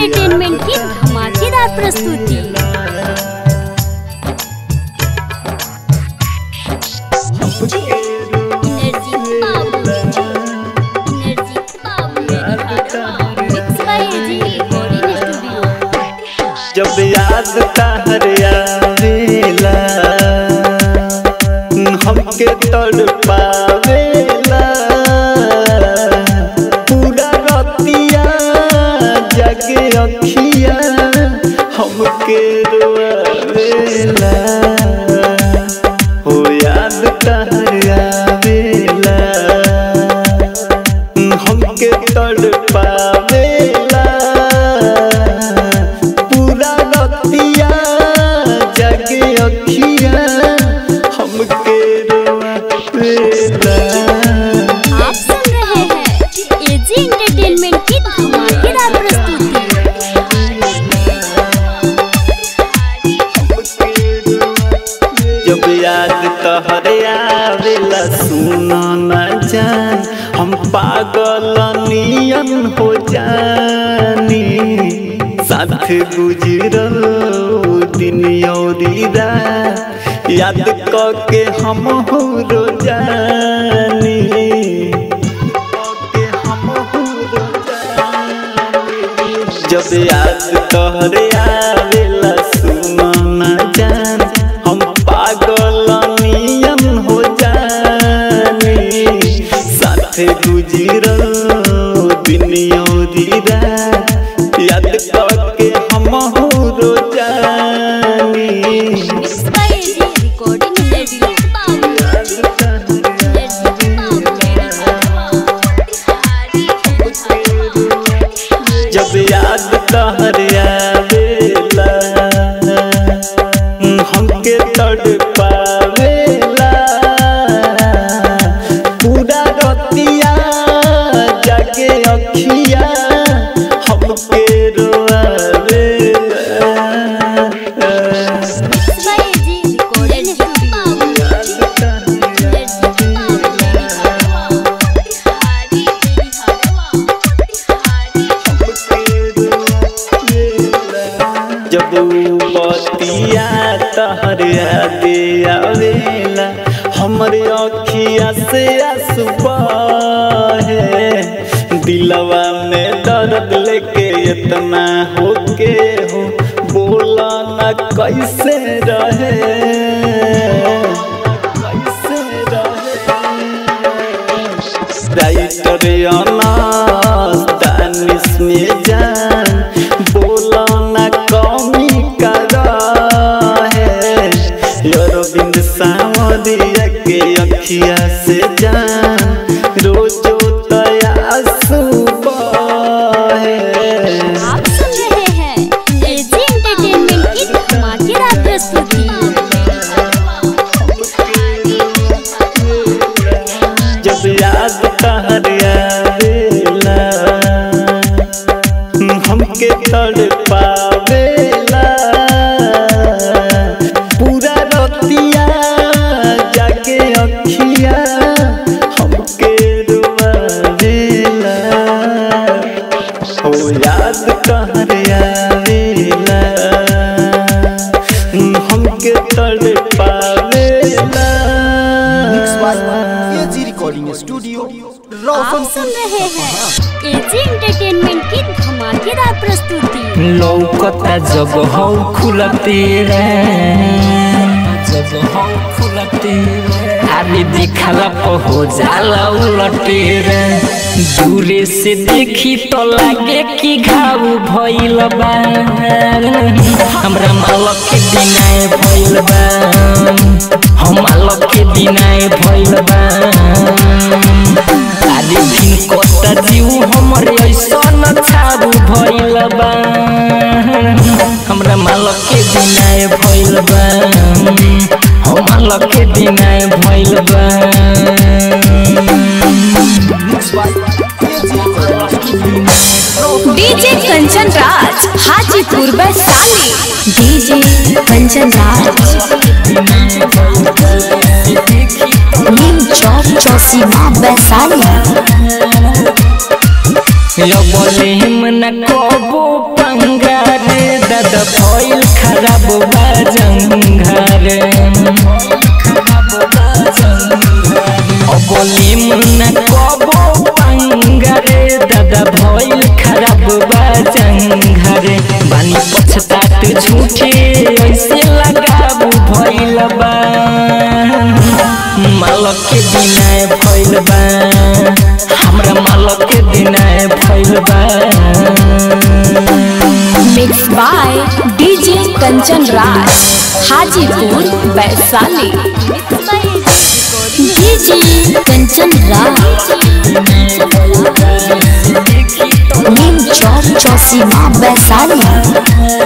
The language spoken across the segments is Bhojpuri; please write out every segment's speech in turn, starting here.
एंटरटेनमेंट की धमाकेदार प्रस्तुति एनर्जी बाबू एनर्जी बाबू mix by AG recording studio जब याद तहर आवेला हमके तड़ पावेला पूरा रतिया जगे अखिया हमके रोआवेला हो याद तहर आवेला हमके तड़ पावेला पूरा रतिया जगे अखिया हमके रोआवेला आप सुन रहे हैं एजी एंटरटेनमेंट की धमाकेदार प्रस्तुति जब याद तहरे आवेला सुना न जान हम पागल नियन हो जानी साथ गुजरल दिन औरी रात याद के हम हो रो जानी के हम हो रो जानी। जब याद तोहरे आवेला सुना न जान हम पागल नियन हो जानी साथे गुजरल दिन औरी रात याद करके हम हो रो जानी mix by AG recording studio जब याद तहर आवेला हमके तड़ पावेला पूरा रतिया जगे अखिया हमके रोआवेला मिक्स बाय एजी रिकॉर्डिंग जब बतिया तहर यादे आवेला हमरे अखिया से आंसू बहे दिलवा में दर्द लेके इतना होके हो बोला न कैसे रहे कैसे रहे राइटर अनास दानिश में जान बोला न कमी करा है अरविंद सावरिया के अखिया से जान रोजो तयासु है आप सुन रहे हैं एजी एंटरटेनमेंट की धमाकेदार प्रस्तुति जब याद तहर आवेला हमके तड़ पावेला पूरा रतिया जाके अखिया हमके रुआवेला हो याद तहर आवेला हमके तड़ पावेला एजी रिकॉर्डिंग स्टूडियो आप रोशन सुन रहे हैं एजी एंटरटेनमेंट की धमाकेदार प्रस्तुति लौकता जब हौ खुलते रे जब हौ खुलते रे अरे देखला प हो जाला उलटे रे दूरे से देखी तो लागे कि घाव भइल बा हमरा मालक के दिनाए भइल बा हम मालक के दिनाए भइल बा अरे दिन कता जीव हमर ऐसन छाबू भइल बा हमरा मालक के दिनाए भइल बा हम मालक के दिनाए भइल बा डीजे कंचन राज हाजीपुर वैशाली डीजे कंचन राज नीम चौक चौसीमा वैशाली बोले हम न कबो पंगार दादा भइल खराब बाजंगार बोले न कबो पंगार दादा भइल खराब बाजंगार बानी पछतात झूठे ऐसे लगाबू भइल बा मालक के दिनाए भइल बा हमरा मालक के दिनाए भइल बा mix by DJ Kanchan Raj Hajipur Vaishali DJ Kanchan Raj Neem Chowk Chausima Vaishali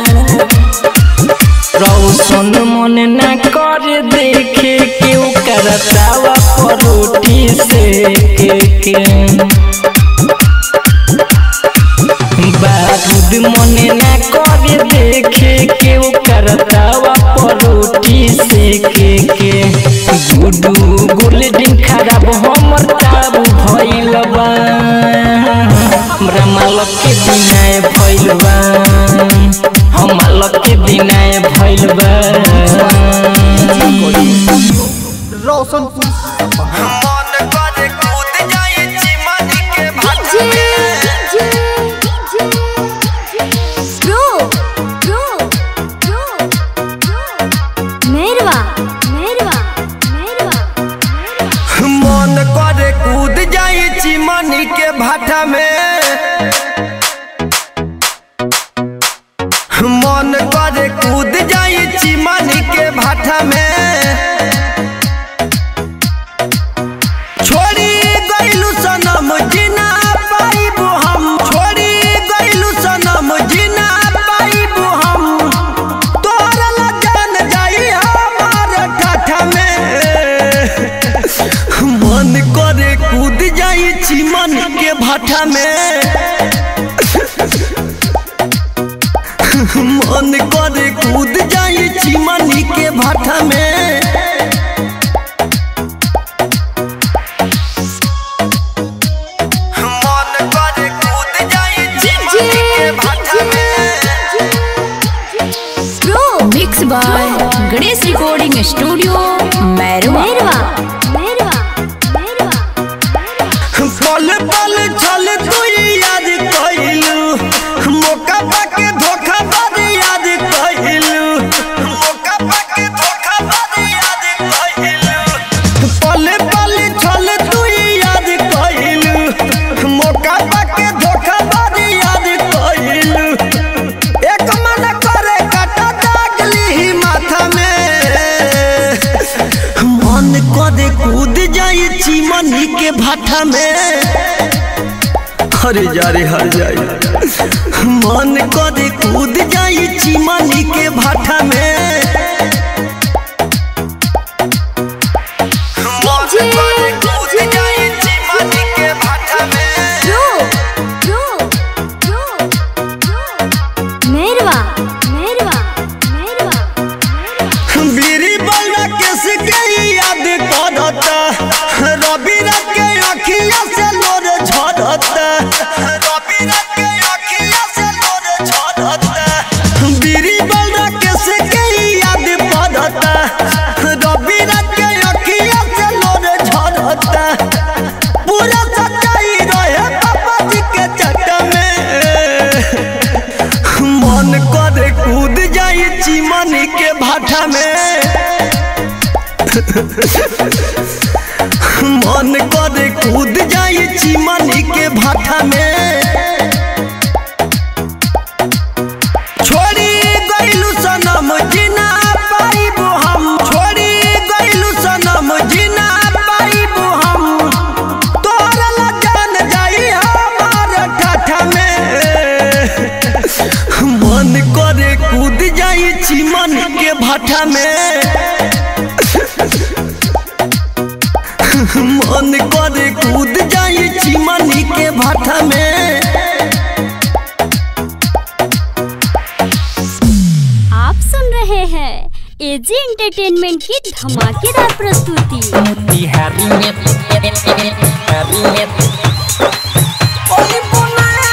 रौशन मन न कर देखे केहू करतावा परोठी से के के बारूद मन न कर देखे केहू करतावा परोठी से के के गुडू गोल्डन खराब हमर ताबू भइल बा हमरा मालक के दिनाए भइल बा हम मालक के दिनाए भइल बा रोशनपुर मन करे कूद जाए चिमनी के भाटा डीजे में DJ pro pro pro Mairwa Mairwa Mairwa मन करे कूद जाए चिमनी के भाटा में मन करे कूद जाए चिमनी के भाटा में छोड़ी गइलू सनम जिना पाइबू हम छोड़ी गइलू सनम जिना पाइबू हम तोरा ला जान जाई हमार ठाठा में मन करे कूद जाई चिमन के भाठा में मन करे कूद जाई चिमनी के भाठा में मन करे कूद जाई चिमनी के भाठा में pro mix by Ganesh recording studio Mairwa Mairwa Mairwa Mairwa पल पल छल तू याद कइलू मौका पाके धोखा बाद याद कइलू मौका पाके धोखा बाद याद कइलू पल पल छल तू याद कइलू मौका पाके धोखा बाद याद कइलू एक मन करे काटा दागली माथा में मन कदे कूद जाई चिमनी के भाठा में अरे जा रे हर जाई मन कदे कूद जाई चिमनी के भाठा में मन कदे कूद जाई चिमनी के भाठा में pro pro pro pro Mairwa Mairwa Mairwa बीरी बल्ला किस के याद करता रवि रात के अखिया से लोर झरता रवि रात के अखिया से लोर झरता बीरी बल्ला किस के याद पड़ता रवि रात के अखिया से लोर झरता पूरा सच्चाई रहे पापा जी के चक्कर में मन करे कूद जाई चिमनी के भाठा में मन करे कूद जाई चिमनी के भाठा में छोड़ी गइलू सनम जिना पाइबू हम छोड़ी गइलू सनम जिना पाइबू हम तोरा ला जान जाई हमार ठाठा में मन करे कूद जाई चिमन के भाठा में मन करे कूद जाई चिमनी के भाठा में आप सुन रहे हैं एजी एंटरटेनमेंट की धमाकेदार प्रस्तुति बिहारी में बिहारी में ओली बुनाए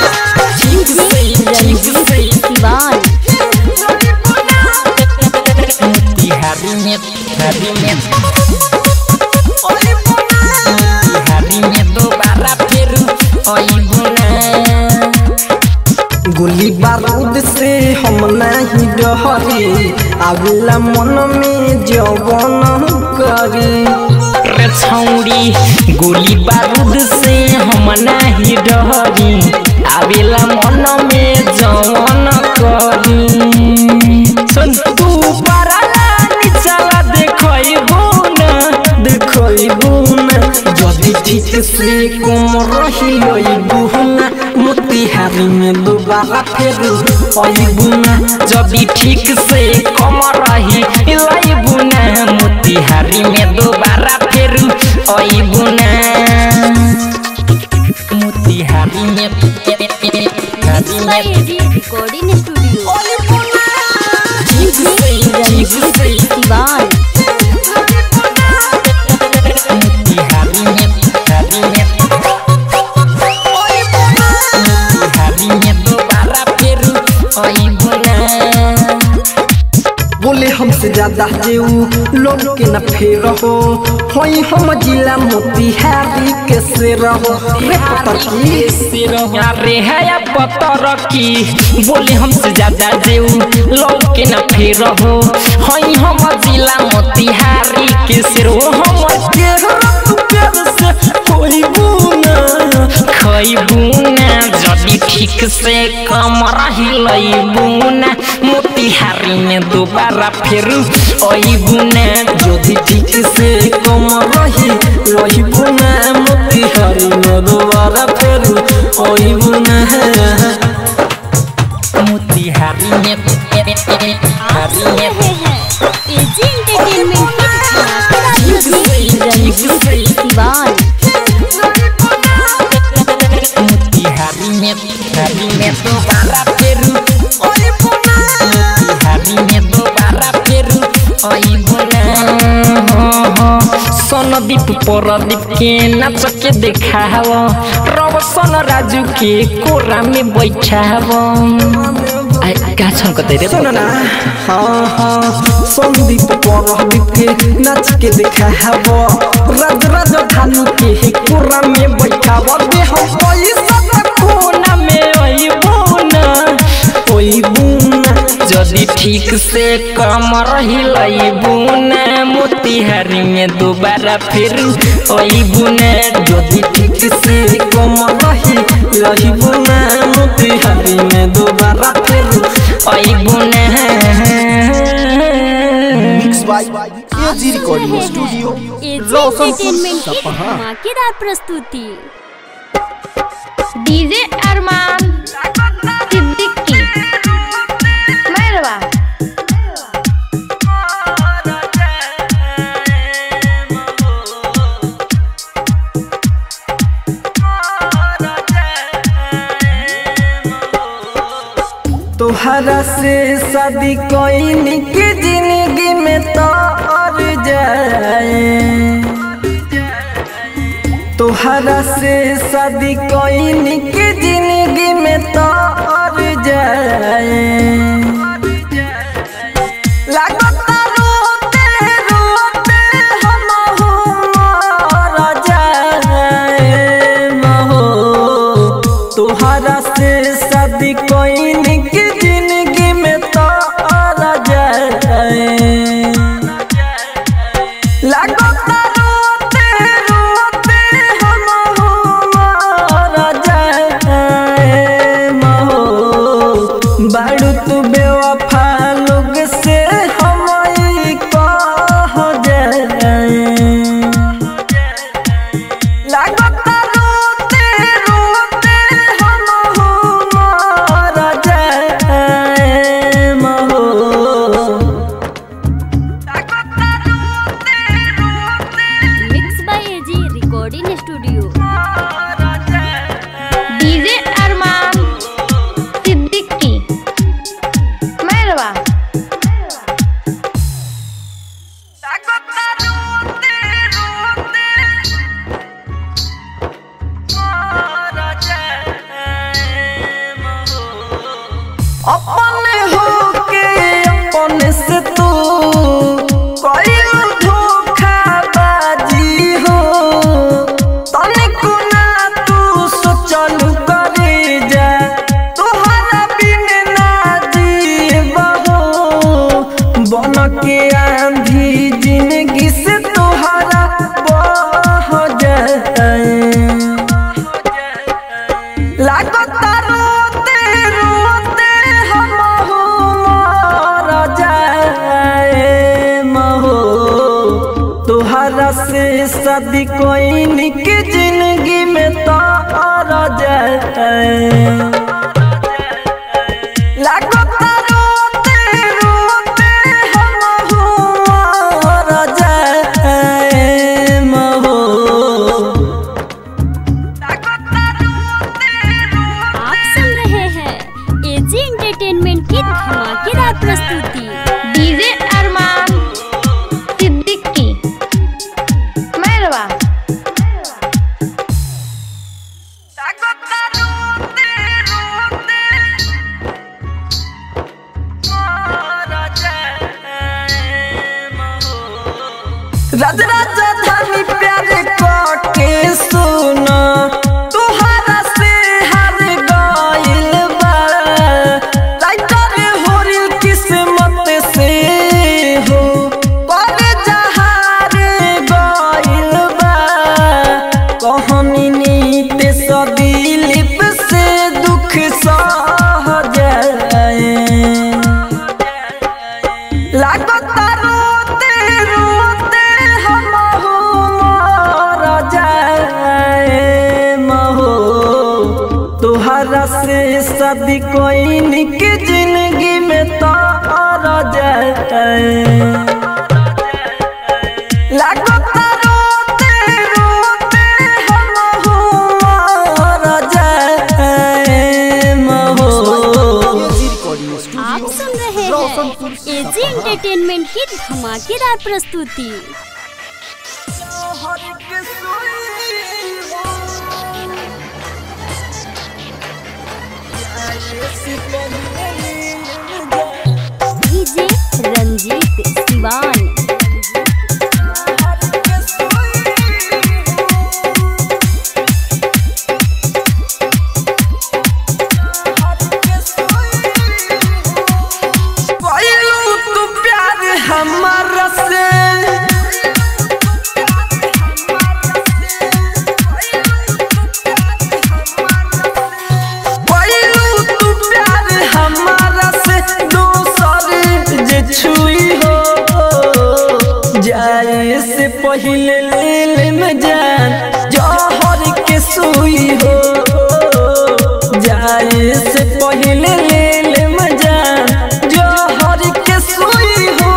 गोली बारूद से हम नहीं डहरी आवेला मन में जवन करी रे छौड़ी गोली बारूद से हम नाही डहरी आवेला मन में जवन करी सुन तू पराला निचला देखइबो ना देखइबू ना जदि ठीक से कम रही लइबू ना मोतिहारी में दोबारा फेर अइबू ना जबी ठीक से कम रही लाइबू ना मोतिहारी में दोबारा फिर अइबू ना मोतिहारी में मोतिहारी बाय में एजी रिकॉर्डिंग स्टूडियो ठीक से दीवान मोतिहारी में मोतिहारी में मोतिहारी में दोबारा फिर अइबू ना बोले हमसे ज्यादा जेऊ लोग के न फेर हो होई हम जिला मोतिहारी के से रहो रे पतकी अरे है या पतर की बोले हमसे ज्यादा जेऊ लोग के न फेर हो हई हम जिला मोतिहारी के सिर हम के तू प्यार से कोई बुना खइबू ना जदी ठीक से कम रही लइबू ना मोतिहारी में दोबारा फिर अइबू ना जदि ठीक से कम रही रहिबू ना मोतिहारी में दोबारा फेर अइबू ना मोतिहारी में मोतिहारी में रहे हैं एजी एंटरटेनमेंट की धमाकेदार दीवान मोतिहारी में मोतिहारी में दोबारा फिर मोतिहारी में दोबारा फिर अइबना सोनदीप परदीप के नाच के देखाव रवसन राजू के कोरा में बैठाव आ का छन कतै रे सुन ना हाँ हाँ संदीप परदीप के नाच के देखाब राज राजधानी के कोरा में बैठाब दे हम पैसा तक कोना में अइबो ना अइबू ना जदि ठीक से कम रही लइबू ना मोतिहारी में दोबारा फिर अइबू ना यदि ठीक से कम रही रहिबू ना मोतिहारी में दोबारा फिर अइबू ना mix by AG recording studio AG Roshanpur entertainment की सपहा धमाकेदार प्रस्तुति डीजे अरमान सिद्दीकी मैरवा तोहरा से शादी कोई के जिंदगी में तो और जाए तोहरा से शादी कोई के जिंदगी में तो और जाए लागता रोते रोते हम मर जाए महो तोहरा से शादी कोई के जिंदगी में तो और जाए लागता रोते रोते हम मर जाए महो बाड़ू तू बेवफा लोग से हम ई कह जाए लागता रोते रोते हम मर जाए महो mix by AG recording studio DJ Arman Siddiqui Mairwa अपने हो के अपने से तू कोई धोखाबाजी हो तनिको ना तू सोचल करे शादी कोई निक जिंदगी में तो और जाए लागो रोते रोते हम हुआ जाए महो आप सुन रहे हैं एजी एंटरटेनमेंट की धमाकेदार प्रस्तुति डीजे अरमान सिद्दीकी मैरवा राज राजधानी प्यारे के सुना तुहरा से हर गइल बा राइटर होरिल किस्मत से हो पर जहार गइल बा कहानी नीत सदिलिप से दुख सह जाए लागता रोते रोते हम मर जाए महो तुहरा से शादी कोई निक जिंदगी में तो और जाए लागता रोते रोते हम मर जाए महो एजी रिकॉर्डिंग स्टूडियो आप सुन रहे हैं एजी एंटरटेनमेंट की धमाकेदार प्रस्तुति डीजे रंजीत सिवान पहलू तू प्यार हमारा से पहलू तू प्यार हमारा से दोसर जे छुई हो जाए से पहले ले में जान जहर के सुई हो जाए से पहले ले में जान जहर के सुई हो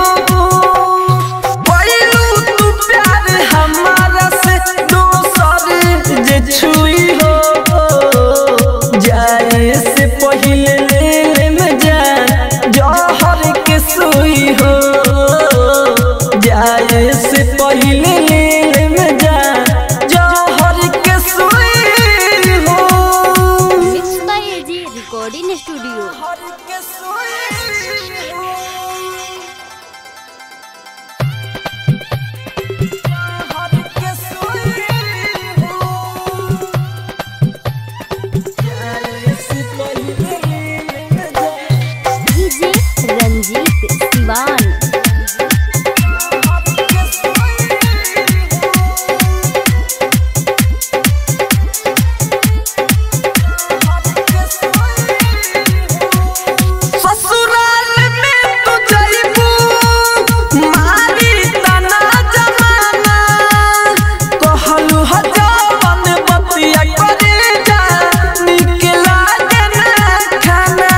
पहलू तू प्यार हमारा से दोसर जे छुई हो जाए से पहले ले में जान जहर के सुई हो जाए से पहले ले में जान जहर के सुई हो mix by AG recording studio DJ Ranjit Siwan ससुराल में तू जइबू मारी तना जमाना कहलू ह जवन बतिया करे जा निकला के ना खाना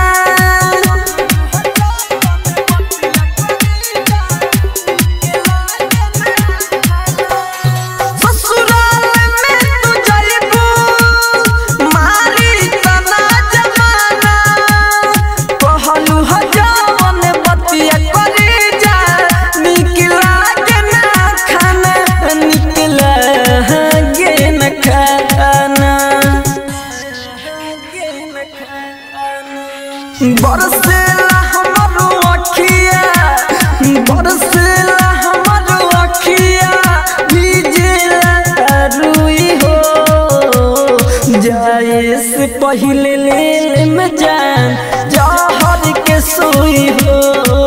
ससुराल में तू जइबू मारी तना जमाना कहलू ह जवन बतिया करे जा निकला के ना खाना निकला गे न खाना बरसेला हमरो अखिया बरसेला हमरो अखिया भीजेला रुई हो जाए से पहले ले में जान जहर के सोई हो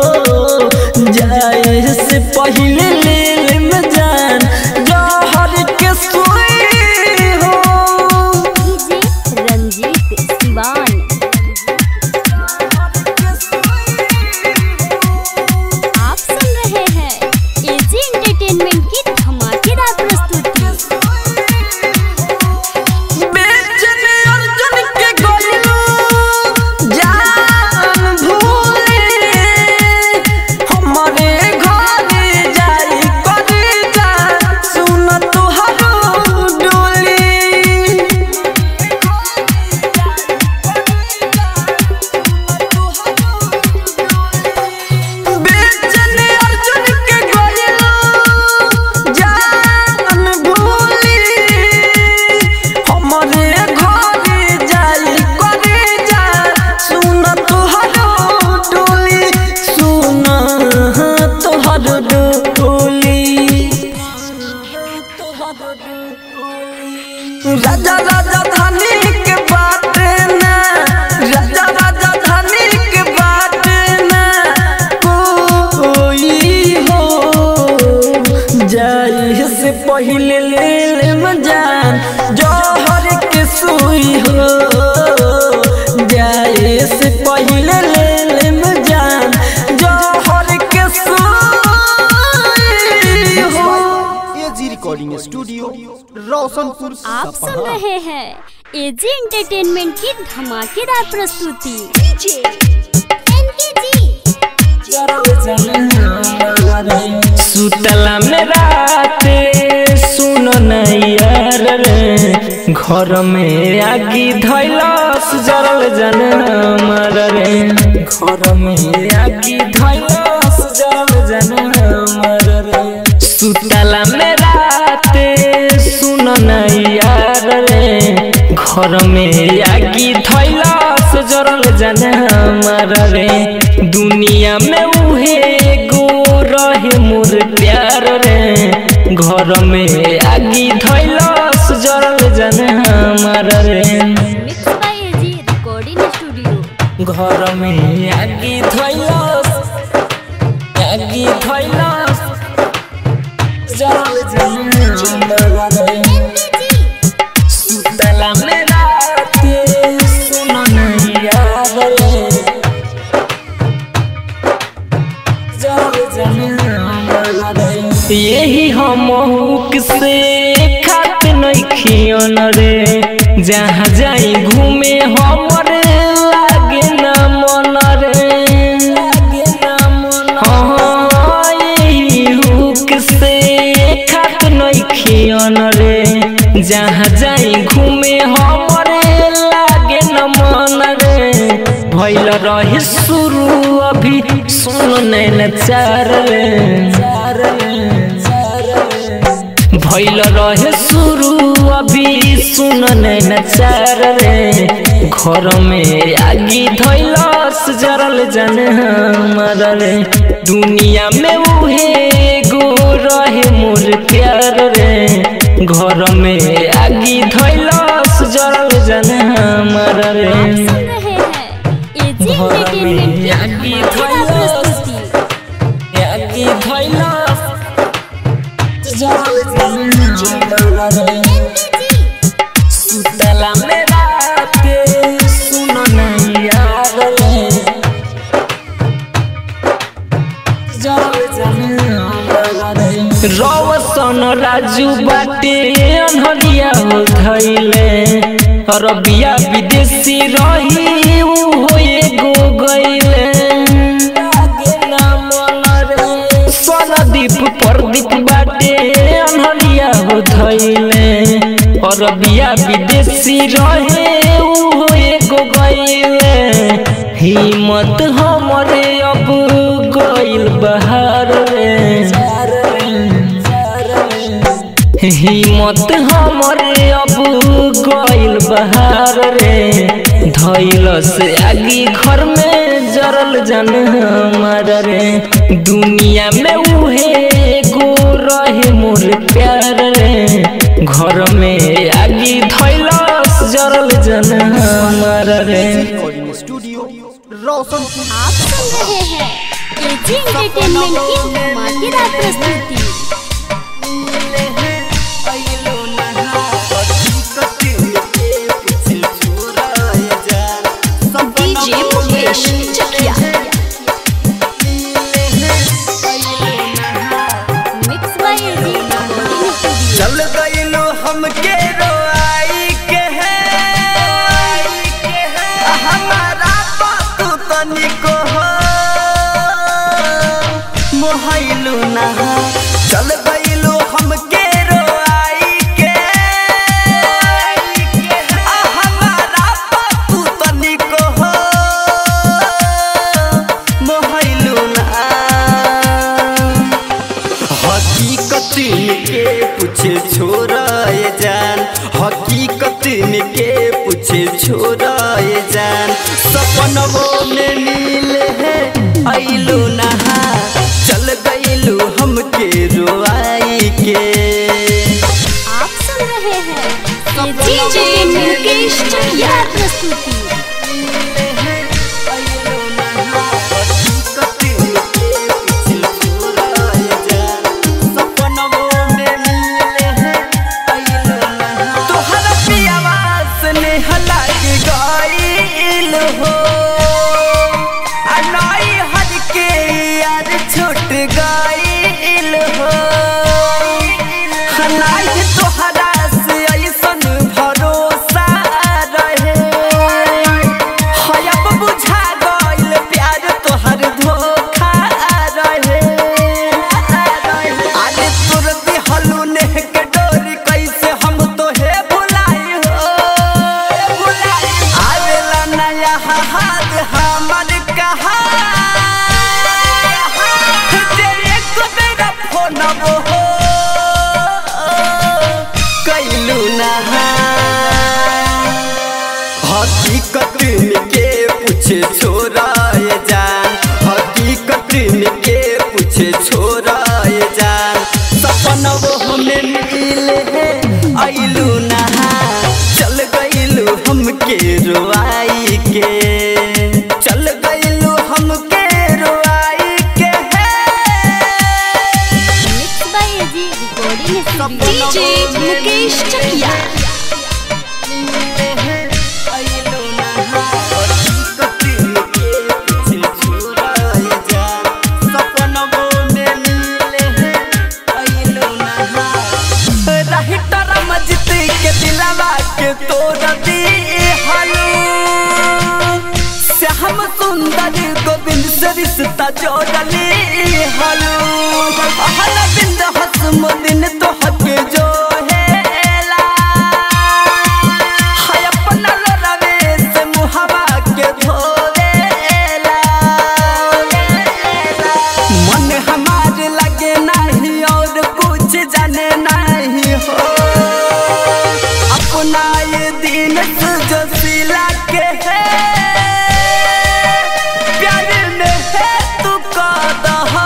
जाए से पहले ले में जान जहर के सोई हो डीजे रंजीत सिवान आप सुन रहे हैं एजी एंटरटेनमेंट की धमाकेदार प्रस्तुति पहिले ले लेम जान जहर के सोई हो एजी रिकॉर्डिंग स्टूडियो रोशनपुर आप सुन सपहा रहे हैं एजी एंटरटेनमेंट की धमाकेदार प्रस्तुति सुतला में राते सुन यार रे घर में आगी धैलस जरल जन मर रे घर में आगी धैलस जरल जन मर रे सुतला में राते सुन यार रे घर में आगी धैलस जरल जन मर रे दुनिया में उहे गो रहे मोर प्यार रे घर में आगी धैलस जरल जन हमार रे mix by AG recording studio घर में आगी धैलस आगी धैलस जरल जन हमार रे सुतला में राते सुन नहीं याद रे यही हम से खात नहीं खियन रे जहाँ जाई घूमे हमर लागे ना मन रे हाँ, यही हुक से खात नहीं खियन रे जहाँ जाई घूमे हमर लागे न मन रे भैल रहे शुरू अभी सुन नैन चार रे भैल रहे शुरू अभी सुन नैन चार रे घर में आगी धैलस जरल जन हमार रे दुनिया में उहे गो रहे मोर प्यार रे घर में आगी धैलस जरल जन हमार रे सुन रहे हैं एजी एंटरटेनमेंट की आगी धमाकेदार धैलस प्रस्तुति आगी धैलस जरल जन हमार रे सुतला में राते सुन नहीं याद रे रवसन राजू बाटे अनहरिया हो धैले अरबिया विदेशी रही उ हो एगो गइले स्वरदीप प्रदीप बाटे अनहरिया हो धैले अरबिया विदेशी रहे उ हो एगो गइले हिम्मत हमरे अब गइल बहार रे हिम्मत हमरे अब गइल बहार रे धैल से आगी घर में जरल जन हमार रे दुनिया में उहे गो रहे मोर प्यार रे घर में आगी धैलस जरल जन हमार रे रिकॉर्डिंग स्टूडियो रोशनपुर आप सुन रहे हैं एजी एंटरटेनमेंट की धमाकेदार प्रस्तुति DJ Mukesh Chakia mix by AG recording studio चल गइलो हमके रोआई के है हमारा बात तनिको हो मोहइलू ना चल गइलो हमके रोआई के हमारा बात तनिको हो मोहइलू ना हकीकत के पूछे छोरा ये जान हकीकत के पूछे छोरा ये जान सपनों में मिले है आइलो नहा चल गइलू हमके रोआई के आप सुन रहे हैं एजी एंटरटेनमेंट की धमाकेदार प्रस्तुति तोहरा पियावा से नेह लाग गइल हो हाथ हमर कहा तेरे को मेरा फोन हो कैलू नहा हकीकत के पूछे छोरा ये जान हकीकत के पूछे छोरा ये जान सपना वो हमें मिले है आइलू नहा चल गइलू हमके रोआई के चल गइलू हमके रोआई के mix by AG recording studio DJ Mukesh Chakia हम सुंदर गोविंद से रिश्ता जोड़ली हलू हल बिंद हसम दिन तो हक जो हेला हाय अपना लरवे से मुहवा के धोवेला मन हमार लगे नहीं और कुछ जाने नहीं हो अपना ये दिन जो सिला के है प्यार में है तू कदहार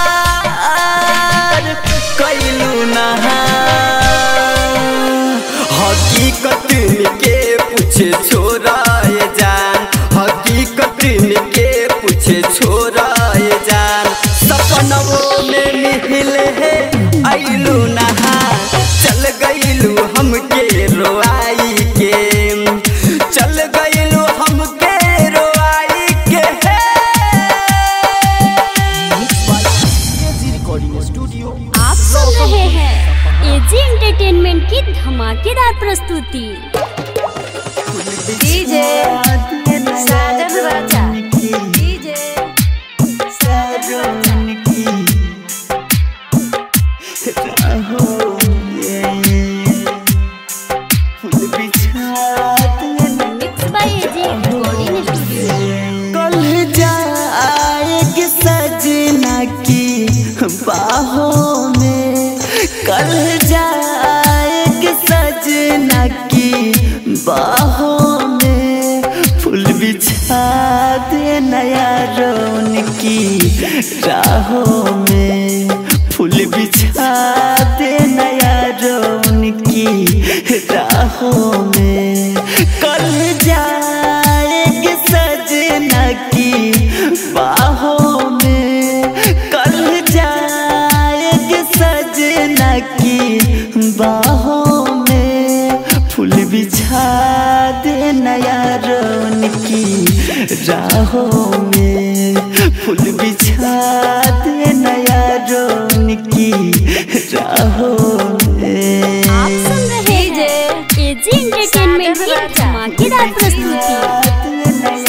कैलू नहा हकीकत के पूछे छोरा ये जान हकीकत के पूछे छोरा ये जान सपनों में मिले है आइलू नहा चल गइलू हमके रोआई के चल गइलू हमके रोआई के एजी रिकॉर्डिंग स्टूडियो आप सुन रहे हैं एजी एंटरटेनमेंट की धमाकेदार प्रस्तुति DJ Sajan Raja DJ Sajan Raja mix by AG recording studio कल जाएगी सजना की बाहों में कल जाएगी सजना की बाहों में फूल बिछा दे नया रोन की राहों में फूल बिछा दे नया रोन की राहों में कल जाएगी सजना की बाहों में कल जाएगी सजना की बाहों में फूल बिछा दे नया रोन की राहों में फूल बिछा दे नया रोन की राहों में आप सुन रहे हैं एजी एंटरटेनमेंट की धमाकेदार प्रस्तुति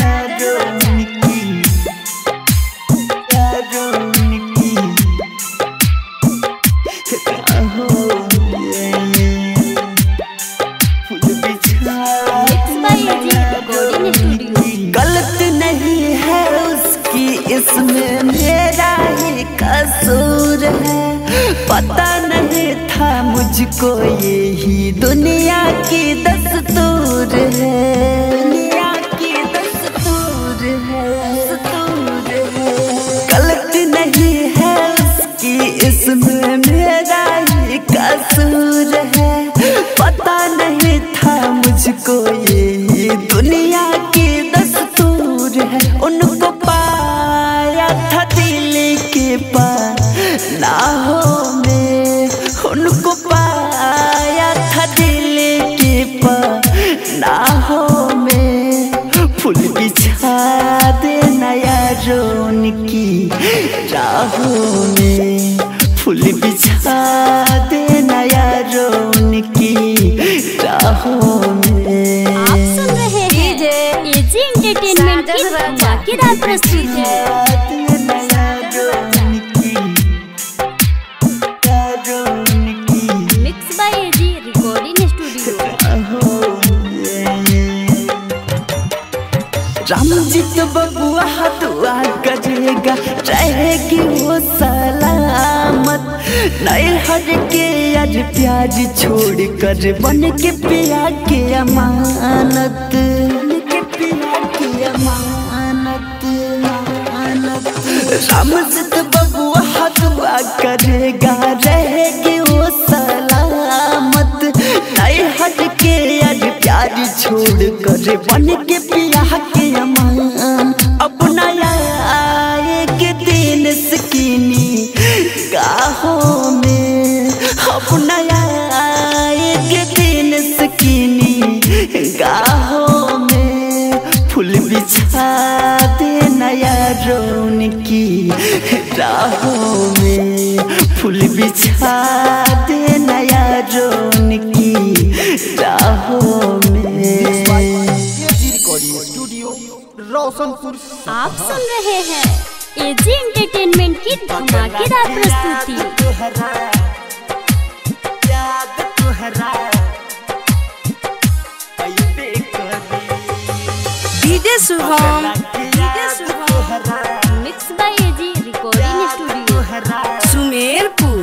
mix by AG recording studio गलत नहीं है उसकी इसमें मेरा ही कसूर है पता नहीं था मुझको यही दुनिया की दस्तूर है दुनिया की दस्तूर है दस्तूर है गलत नहीं है उसकी इसमें मेरा ही कसूर है पता नहीं था मुझको ये दुनिया की दस्तूर है उनको पाया था दिल के पनाहों में उनको पाया था दिल के पनाहों में फूल बिछा दे नया रोन की राहों में फूल बिछा दे नया रोन की राहों में आप सुन रहे हैं एजी एंटरटेनमेंट की धमाकेदार प्रस्तुति mix by AG recording studio रामजीत बबुआ दुआ करेगा रहेगी वो सलामत नए हर के आज प्याज छोड़ कर बन के पिया के अमानत बन के पिया के अमानत अमानत रामजीत बबुआ दुआ करेगा रहेगी वो सलामत नए हट के आज प्यार छोड़ कर बन के पिया के अमान अपना एक दिन सकीनी गाहों में अपना एक दिन सकीनी गाहों में फूल बिछा दे नया रोन की राहों में फूल बिछा दे नया रोन की राहों में एजी रिकॉर्डिंग स्टूडियो रोशनपुर आप सुन रहे हैं एजी एंटरटेनमेंट की धमाकेदार प्रस्तुति DJ Shubham mix by AG recording studio Sumerpur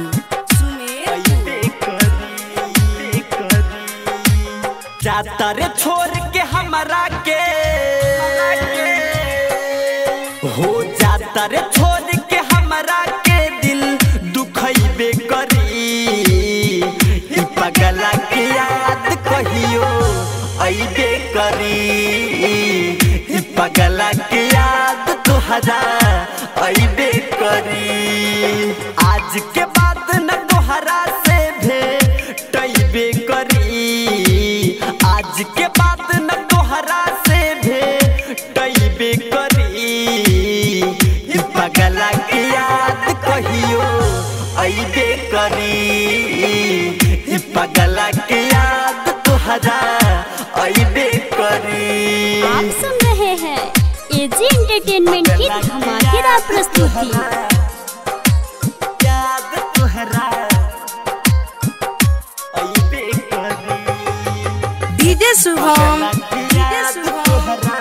जाता रे छोड़ के हमारा के हो जाता रे छोड़ के हमारा के दिल दुखैबे करी ई पगला के याद कहियो ऐबे करी ई पगला के याद तोहरा ऐबे करी आज के बाद न तोहरा से भेटैबे करी आज के बाद न तोहरा से भेटैबे करी ई पगला के याद कहियो ऐबे करी ई पगला के याद तोहरा ऐबे करी आप सुन रहे हैं एजी एंटरटेनमेंट की धमाकेदार प्रस्तुति याद तोहरा ऐबे करी डीजे शुभम याद तोहरा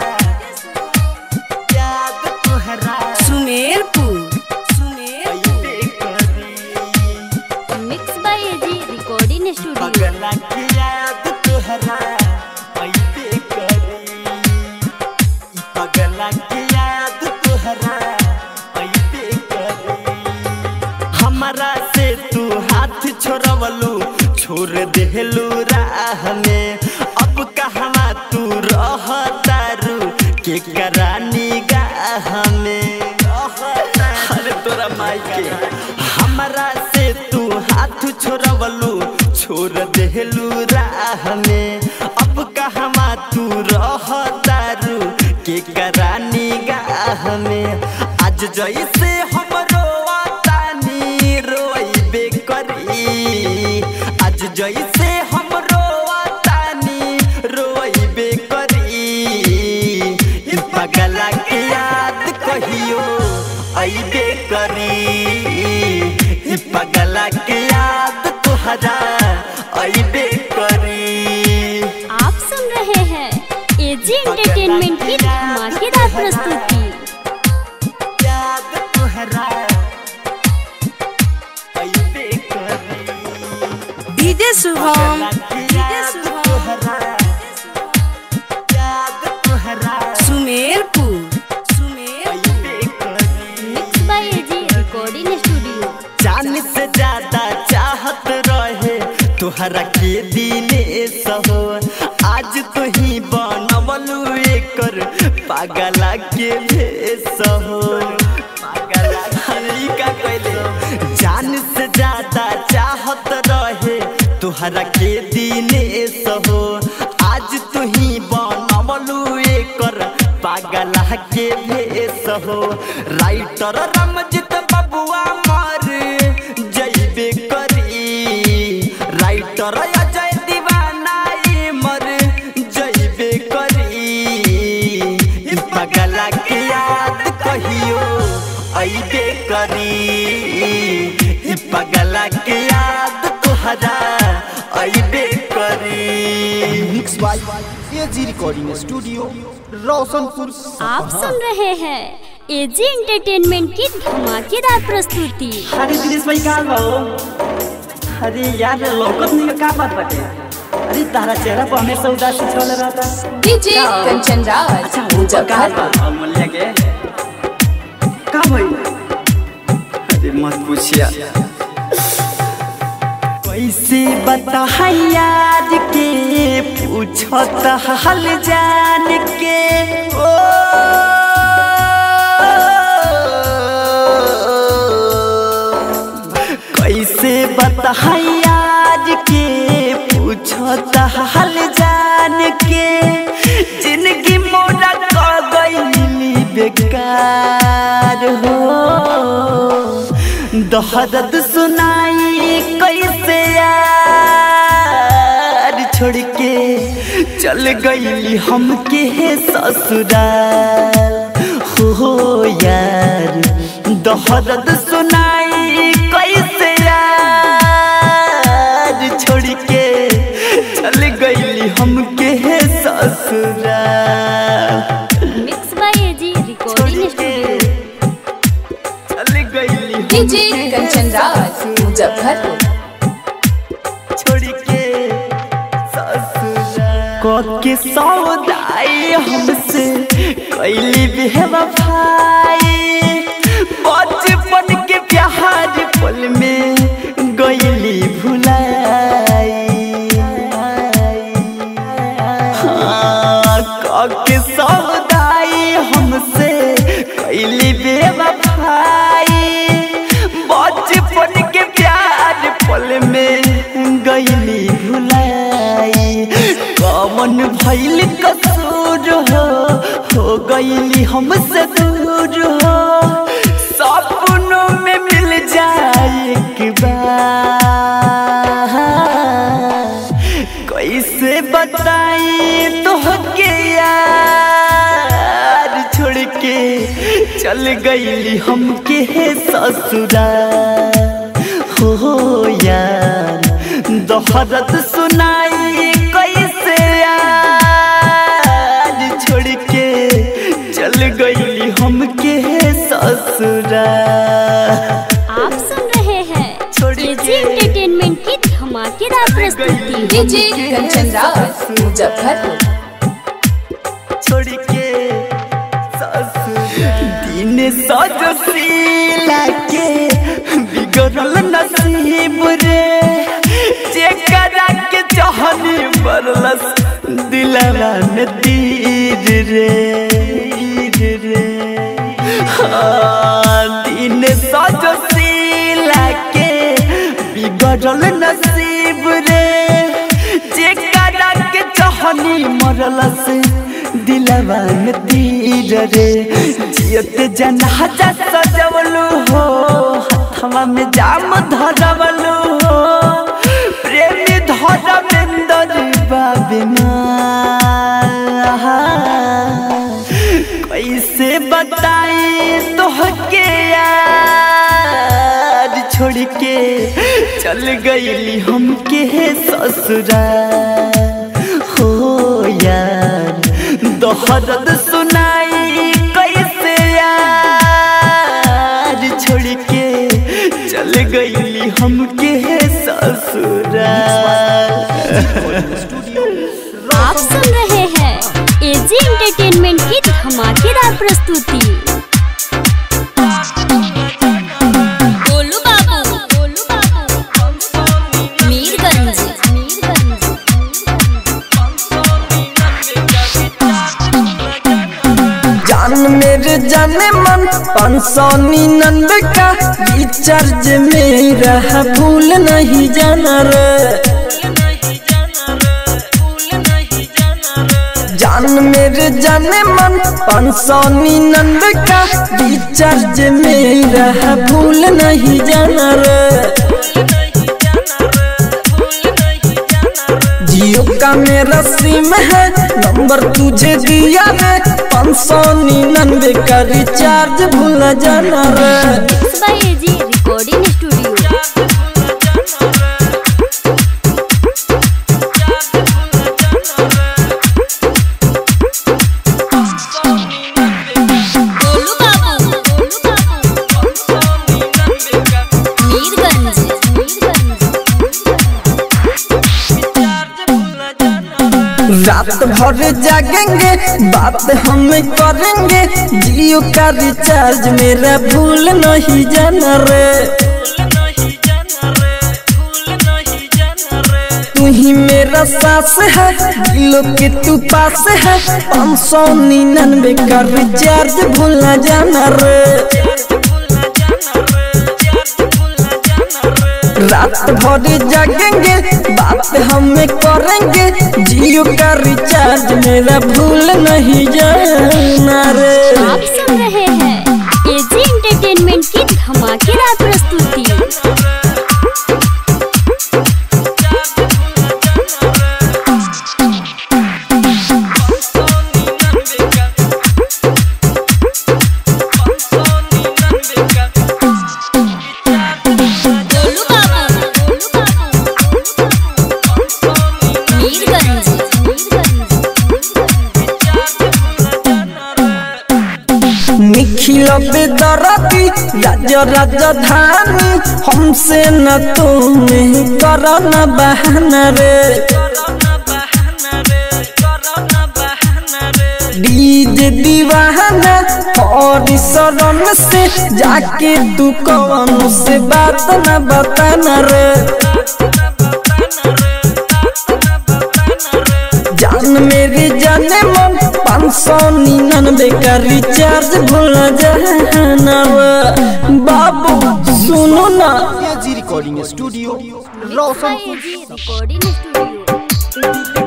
याद तोहरा सुमेरपुर सुमेर ऐबे करी mix by AG recording studio पगला की याद तोहरा ऐबे करी ई पगला की याद तोहरा ऐबे करी हमारा से तू हाथ छोड़वलू छोड़ देहलू राह में अब कहवा तू रह तारू के करानी गाह में अरे तोरा माई के हमारा से तू हाथ छोड़वलू छोड़ देहलू राह में अब कहवा तू रह तारू के करानी गाह में आज जैसे हमरो तानी रोइबे करी आज जैसे हमरो तानी रोइबे करी ई पगला के याद कहियो ऐबे करी ई पगला के याद तोहरा ऐबे करी आप सुन रहे हैं एजी एंटरटेनमेंट की धमाकेदार प्रस्तुति याद तोहरा ऐबे करी डीजे शुभम याद तोहरा याद तोहरा सुमेरपुर सुमेर ऐबे करी mix by AG recording studio जान से ज्यादा चाहत रहे तोहरा के दिने सहो आज तो ही बनवलू एकर पागला के भेस हो पागला हरी का कहले जान से ज्यादा चाहत रहे तोहरा के दिने सहो आज तो ही बनवलू एकर पागला के भेस हो राइटर रमजित बबुआ मर जइबे करी राइटर अजय दीवाना ई मर जइबे करी ई पगला के याद कहियो अइबे करी ई पगला के याद तोहरा अइबे करी mix by AG recording studio Roshanpur आप सुन रहे हैं एजी एंटरटेनमेंट की धमाकेदार प्रस्तुति अरे दिनेश भाई का बा हो? अरे यार लौकत नहीं का बात बाटे अरे तारा चेहरा पर हमेशा उदासी छल रहता डीजे कंचन राज अच्छा वो का बा अमूल्य के का भाई अरे मत पूछिया कैसे बता यार के पूछत हाल जान के ओ कैसे बता यार के पूछत हाल जान के जिंदगी मोरा क गईली बेकार हो दहदत सुनाई कैसे यार छोड़ के चल गईली हमके ससुराल हो यार दहदत सुनाई कैसे यार छोड़ के चल गईली हमके ससुराल मिक्स बाय एजी छोड़ रिकॉर्डिंग के स्टूडियो चल गईली डीजे कंचन राज मुजफ्फरपुर छोड़ के ससुराल के सौदाई हमसे कैली बेवफाई बचपन के प्यार पल में गईली भुलाई हाँ, के सौदाई हमसे कैली बेवफाई बचपन के प्यार पल में गईली भुलाई कमन भैल कसूर हो हो गईली हमसे दूर हो सपनों में मिल जाए एक बार कैसे बताई तो के यार छोड़ के चल गईली हमके ससुराल हो यार दोहरत सुनाई कैसे यार छोड़ के चल गईली हमके ससुराल आप सुन रहे हैं छोड़ एजी के एंटरटेनमेंट की धमाकेदार प्रस्तुति डीजे कंचन राज मुजफ्फरपुर छोड़ के दिन सजशीला के बिगड़ल नसीब रे जेकरा के चाहनी बरलस दिलवा में तीर रे तीर रे हाँ, दिन सजशीला के बिगड़ल नसीब रे जेकरा के चाहनी मरलस दिलवा में तीर रे जियत जनाजा सजवलू हो हथवा में जाम धरवलू हो प्रेमी धरमेंदर बाबिना कैसे बताई तोहके यार छोड़ के चल गईली हमके ससुराल हो यार दोहरद सुनाई कैसे यार छोड़ के चल गईली हमके ससुराल आप सुन रहे हैं एजी एंटरटेनमेंट की धमाकेदार प्रस्तुति गोलू बाबू गोलू बाबू मीरगंज मीरगंज जान मेरे जाने मन पाँच सौ निन्यानवे का रिचार्ज मेरा है भूल नहीं जाना रे जान मेरे जाने मन पाँच सौ निन्यानवे का रिचार्ज मेरा है भूल नहीं जाना रे जियो का मेरा सिम है नंबर तुझे दिया है पाँच सौ निन्यानवे का रिचार्ज भूल जाना रे mix by AG recording studio रात भर जागेंगे बात हम करेंगे जियो का रिचार्ज मेरा भूल नहीं जाना रे तू ही मेरा सास है दिलों के तू पास है पाँच सौ निन्यानवे का रिचार्ज भूल न जाना रे रात भर जागेंगे बात हम करेंगे जियो का रिचार्ज मेरा भूल नहीं जाना रे आप सुन रहे हैं एजी एंटरटेनमेंट की धमाकेदार प्रस्तुति गोलू बाबू मीरगंज निखिल बेदरती राज राजधानी हमसे न तुम कर न बहाना रे डीजे दीवाना और शरण से जाके तू कौन से बात न बताना रे जान मेरी जाने मन पाँच सौ निन्यानवे का रिचार्ज भूल जाना रे। बाबू सुनो ना AG recording studio Roshanpur AG recording studio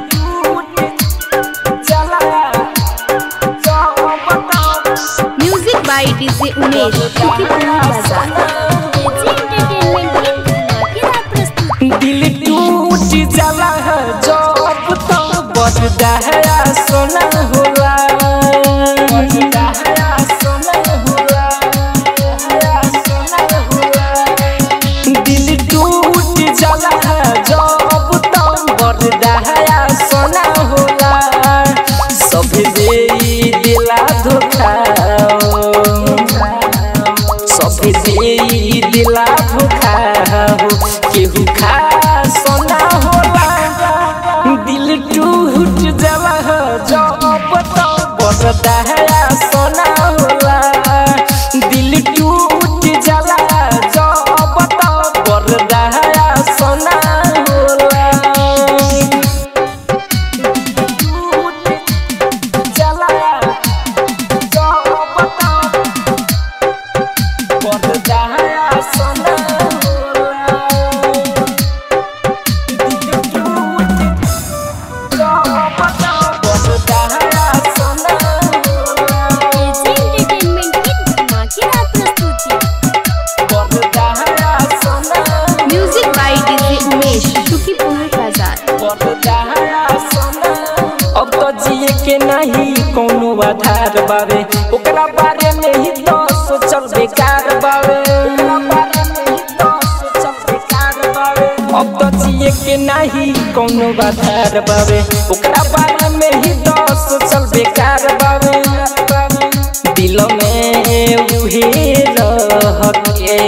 music by DJ Umesh शुक्रिया बाजार एजी एंटरटेनमेंट की धमाकेदार प्रस्तुति दिल टूट जाला है जब तो बजदा है सोना होला बजदा है सोना होला सोना होला दिल टूट जाला है जब तो बजदा है सोना होला सब दे दिला धोखा सब दे दिला धोखा हो केहू खा सोना होला दिल टूट जाला है जब तो बजदा है सोना होला दिल टूट जाला जब तो बजदा है सोना होला एजी एंटरटेनमेंट की धमाकेदार प्रस्तुति म्यूजिक बाय डीजे उमेश शुक्रिया बाजार अब तो जिए के नहीं कोनो आधार बावे ओकरा बारे में ही तो सोचल बेकार बावे अब तो जिए के नहीं कोनो आधार बावे ओकरा बारे में ही तो सोचल बेकार बावे दिल में उहे रह के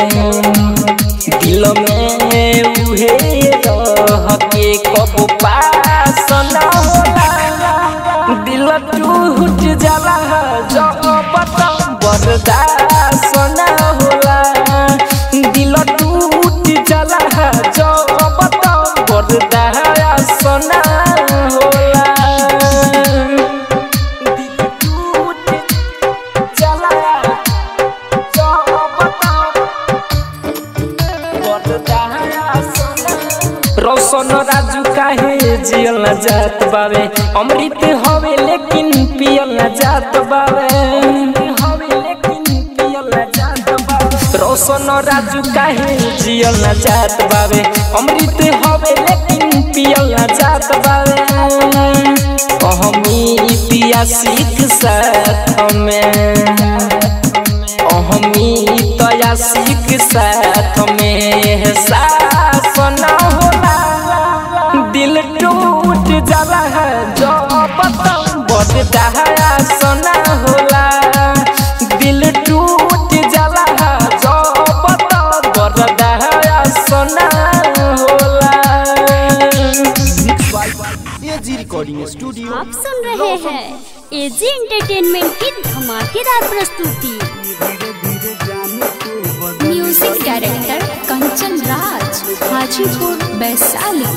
दिल में उहे रह के कब पास न होला दिल टूट जाला जब तो बर्दाश्त न होला दिल टूट जाला जब तो बर्दाश्त न होला दिल टूट जाला जब तो रोशन राजू काहे जियल न जात बावे अमृत हवे लेकिन पियल न जात बावे हवे लेकिन पियल न जात बावे रोशन राजू काहे जियल न जात बावे अमृत हवे लेकिन पियल न जात बावे अहमी पिया सीख साथ में अहमी तया सीख साथ में सास न होला दिल टूट जाला है जब तक बजदा है सना होला दिल टूट जाला है जब तक बजदा है सना होला एजी रिकॉर्डिंग एजी एंटरटेनमेंट की धमाकेदार प्रस्तुति म्यूजिक डायरेक्टर कंचन राज हाजीपुर वैशाली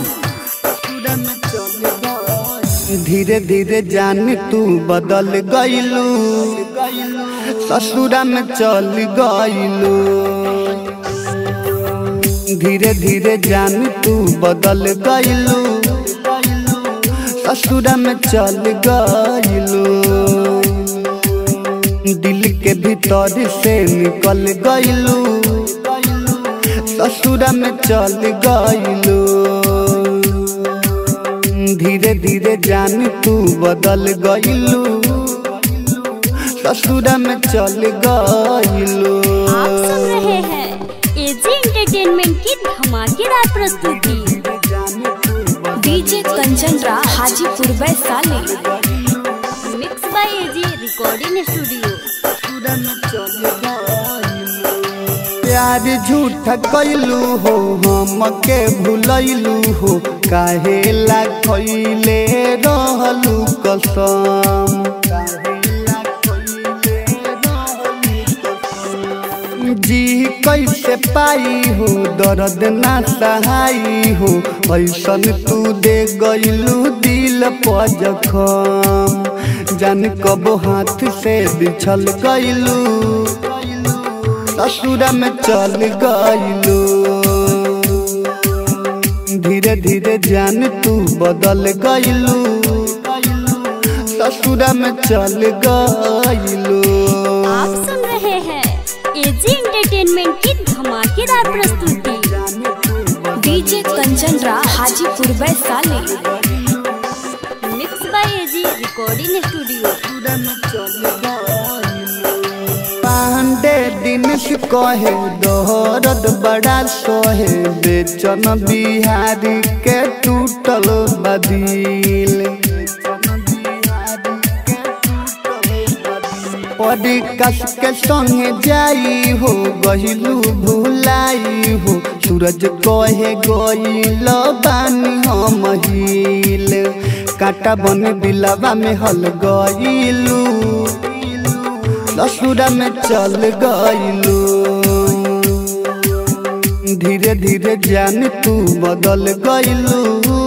धीरे धीरे जान तू बदल गईलू ससुरा में चल गईलू धीरे धीरे जान तू बदल गईलू ससुरा में चल गईलू दिल के भीतर से निकल गईलू ससुरा में चल गईलू धीरे धीरे जान तू बदल गईलू ससुरा में चल गईलू आप सुन रहे हैं एजी एंटरटेनमेंट की धमाकेदार प्रस्तुति DJ Kanchan Raj Hajipur Vaishali mix by AG recording studio प्यार झूठ कैलू हो हम के भूलैलू हो काहे ला खैले रहलू कसम जी कैसे पाई हो दर्द ना सहाई हो ऐसन तू दे गईलू दिल पर जखम जान कब हाथ से बिछल गईलू ससुरा में चल गईलू धीरे धीरे जान तू बदल गईलू ससुरा में चल गईलू आप सुन रहे हैं एजी एंटरटेनमेंट की धमाकेदार प्रस्तुति DJ Kanchan Raj Hajipur Vaishali mix by AG recording studio पांडे दिन से कहे दोहरद बड़ा सोहे बेचन बिहारी के टूटल बदिल परी कस के संगे जाई हो गहिलू भुलाई हो सूरज कहे गईल बानी हम हिल काटा बन दिलवा में हल गईलू ससुरा में चल गईलू धीरे धीरे जान तू बदल गईलू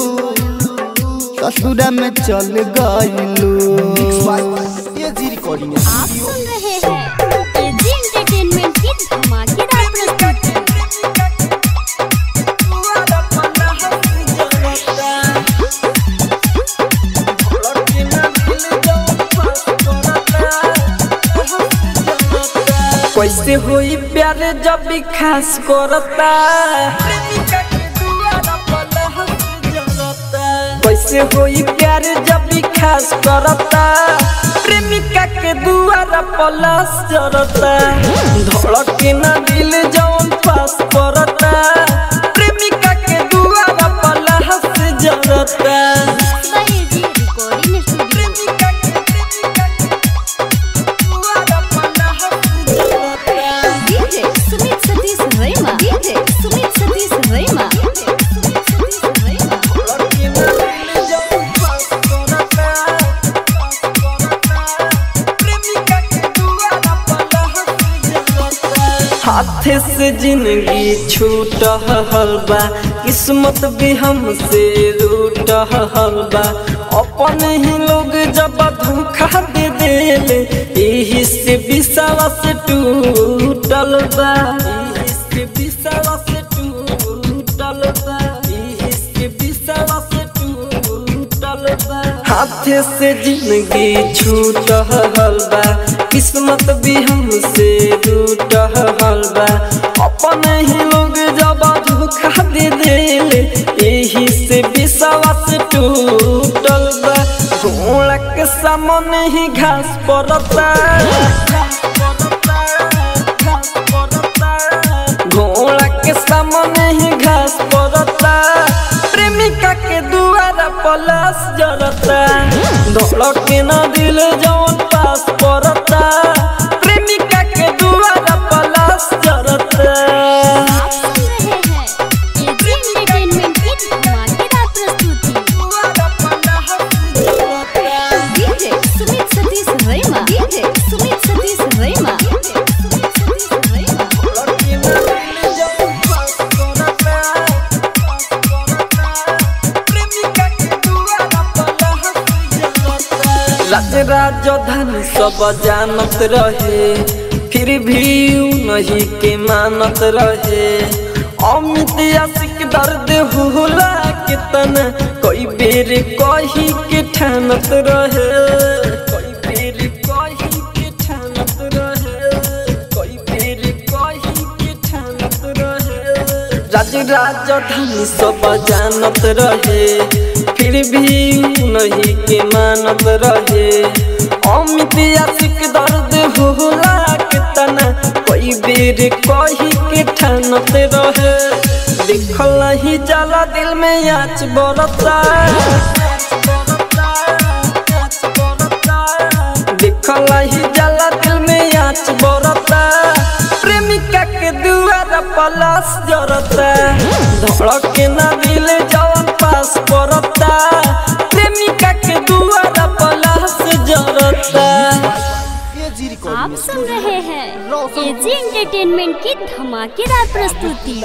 ससुरा में चल गईलू एजी रिकॉर्डिंग आप सुन रहे हैं एजी एंटरटेनमेंट की धमाकेदार प्रस्तुति कैसे होई प्यार जब भी खास करता कैसे होई प्यार जब भी खास करता प्रेमिका के दुआरा पलास जरता धड़के ना दिल जौन पास करता प्रेमिका के दुआरा पलास जरता mix by AG recording studio DJ Sumit Satish Rema DJ Sumit Satish Rema Sumit Satish Rema हाथ से जिंदगी छूट हलबा किस्मत भी हमसे रूट हलबा अपन ही लोग जब धोखा दे देले यही से विश्वास टूटल बा यही से विश्वास टूटल बा यही से विश्वास टूटल बा हाथ से जिंदगी छूट हलबा किस्मत भी हमसे रूट हलबा अपन ही लोग जब धोखा दे देले यही से विश्वास टूटल बा घोड़ा के सामने ही घास पड़ता घोड़ा के सामने ही घास पड़ता प्रेमिका के दुआरा पलास जरता धड़के न दिल जौन पास पड़ता प्रेमिका के दुआरा पलास जरता आप सुन रहे हैं एजी एंटरटेनमेंट की धमाकेदार प्रस्तुति डीजे सुमित राजधानी सब जानत रहे फिर भी ऊ नहीं के मानत रहे अमित आशिक दर्द होला के तन कई बेर कही के ठानत रहे कई बेर कही के ठानत रहे कई बेर कही के ठानत रहे राज राजधानी सब जानत रहे फिर भी ऊ नहीं के मानत रहे अमित आशिक दर्द होला के तना कई बेर कही के ठानत रहे देखल ही जाला दिल में आँच बरता देखल ही जाला दिल में आँच बरता प्रेमिका के दुआर पलास जरता धड़क के ना दिल जवन पास पड़ता प्रेमिका के दुआर पलास जरता एजी रिकॉर्डिंग आप सुन रहे हैं एजी एंटरटेनमेंट की धमाकेदार प्रस्तुति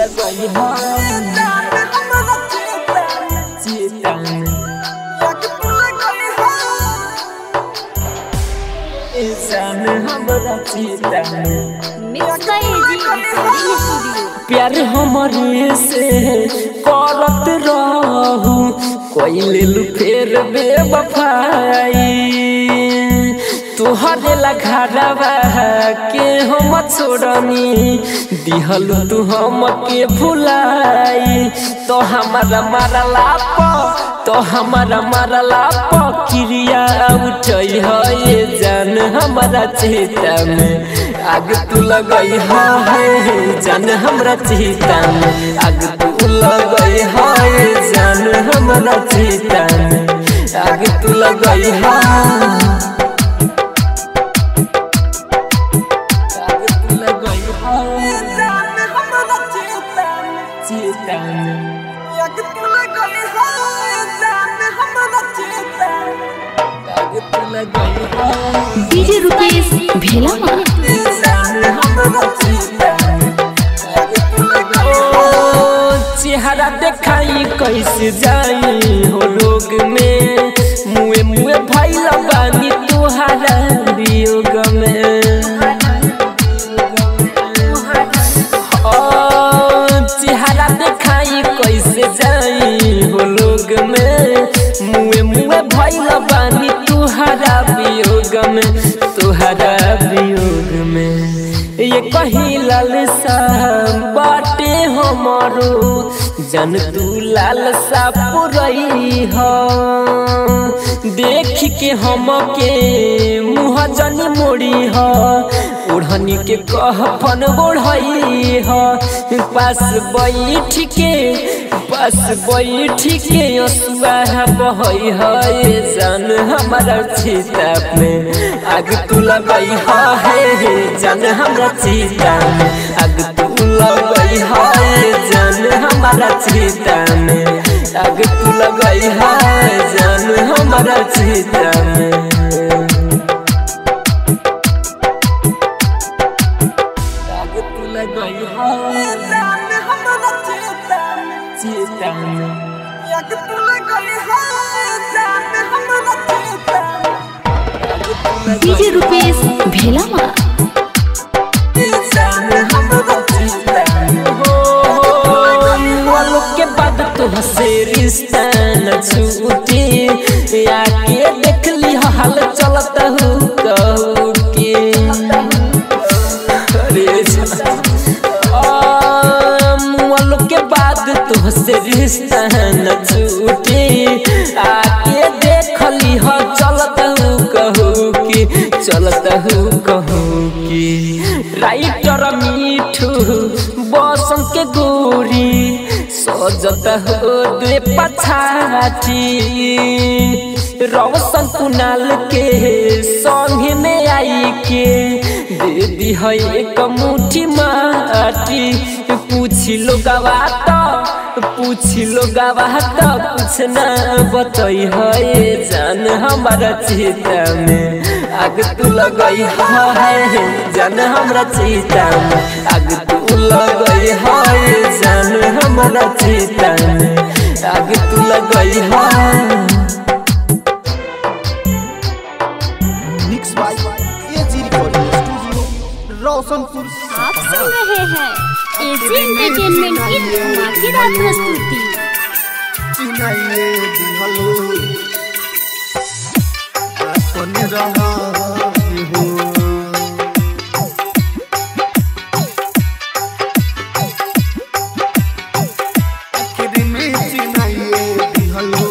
mix by AG recording studio प्यार हमारे से करत रहू कोई लेलू फेर बेवफाई तुहरे लघारवा के हम छोड़नी दिहल तू हम के भुलाई तो हमारा मारला प तो हमारा मारला प क्रिया उठई है ये जान हमारा चेता में आग तू लगई है जान हमरा चेता में आग तू लगई है जान हमरा चेता में आग तू लगई है आग तू लगई है जान हमरा चेता में चेता में आग तू लगई है जान हमरा चेता में आग तू लगई है डीजे रुकेश भेला चेहरा देखाई कैसे जाई हो लोग में मुए मुए भैल बानी तुहारा वियोग में ओ, चेहरा देखाई कैसे जाई हो लोग में मुए मुए भैल बानी तुहारा वियोग में तुहारा वियोग में ये कही लालसा बाटे हमारो जन तू लालसा पुरई हो देख के हम के मुँह जनी मोड़ी हो ओढ़नी के कहपन ओढ़ई हो पास बैठ के पास बैठ के असुआ बहई है जान हमारा चीता में आग तू लगई है जान हमारा चीता में आग तू लगई है जान हमारा चीता में आग तू लगई है जान हमारा चीता में आग तू लगई है जान हमारा चीता में चीता में आग तू लगई है जान हमारा चीता में डीजे रुकेश भेला के बाद तुहसे रिश्ता न छूटे आके देख ली हाल चलत हूँ कहू के अरे मुअल के बाद तुहसे रिश्ता न छूटे आके देख ली हो चलत हूँ कहू की चलत हूँ कहू की राइटर मीठू बसंत के गोरी सजत हो दे पछाटी रौशन कुनाल के संग में आई के दे दी है एक मुट्ठी माटी पूछी लो गवा तो पूछी लो गवा तो कुछ ना बतई है जान हमारा चेता में आग तू लगई है जान हमारा चेता में आग तू लगई है जान हमारा चेता में आग तू लगई है रोशनपुर आप सुन रहे हैं एजी एंटरटेनमेंट की धमाकेदार प्रस्तुति चिनाइए दिहलो अपन रहा हो आखिर में चिनाइए दिहलो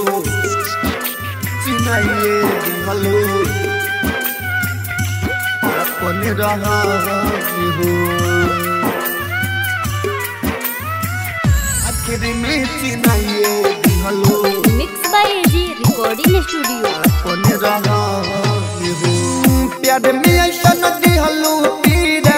चिनाइए दिहलो अपन रहा हो आखिर में चिनाइए दिहलो mix by AG recording studio अपन रहा हो प्यार में ऐसा नदी हलू पीरा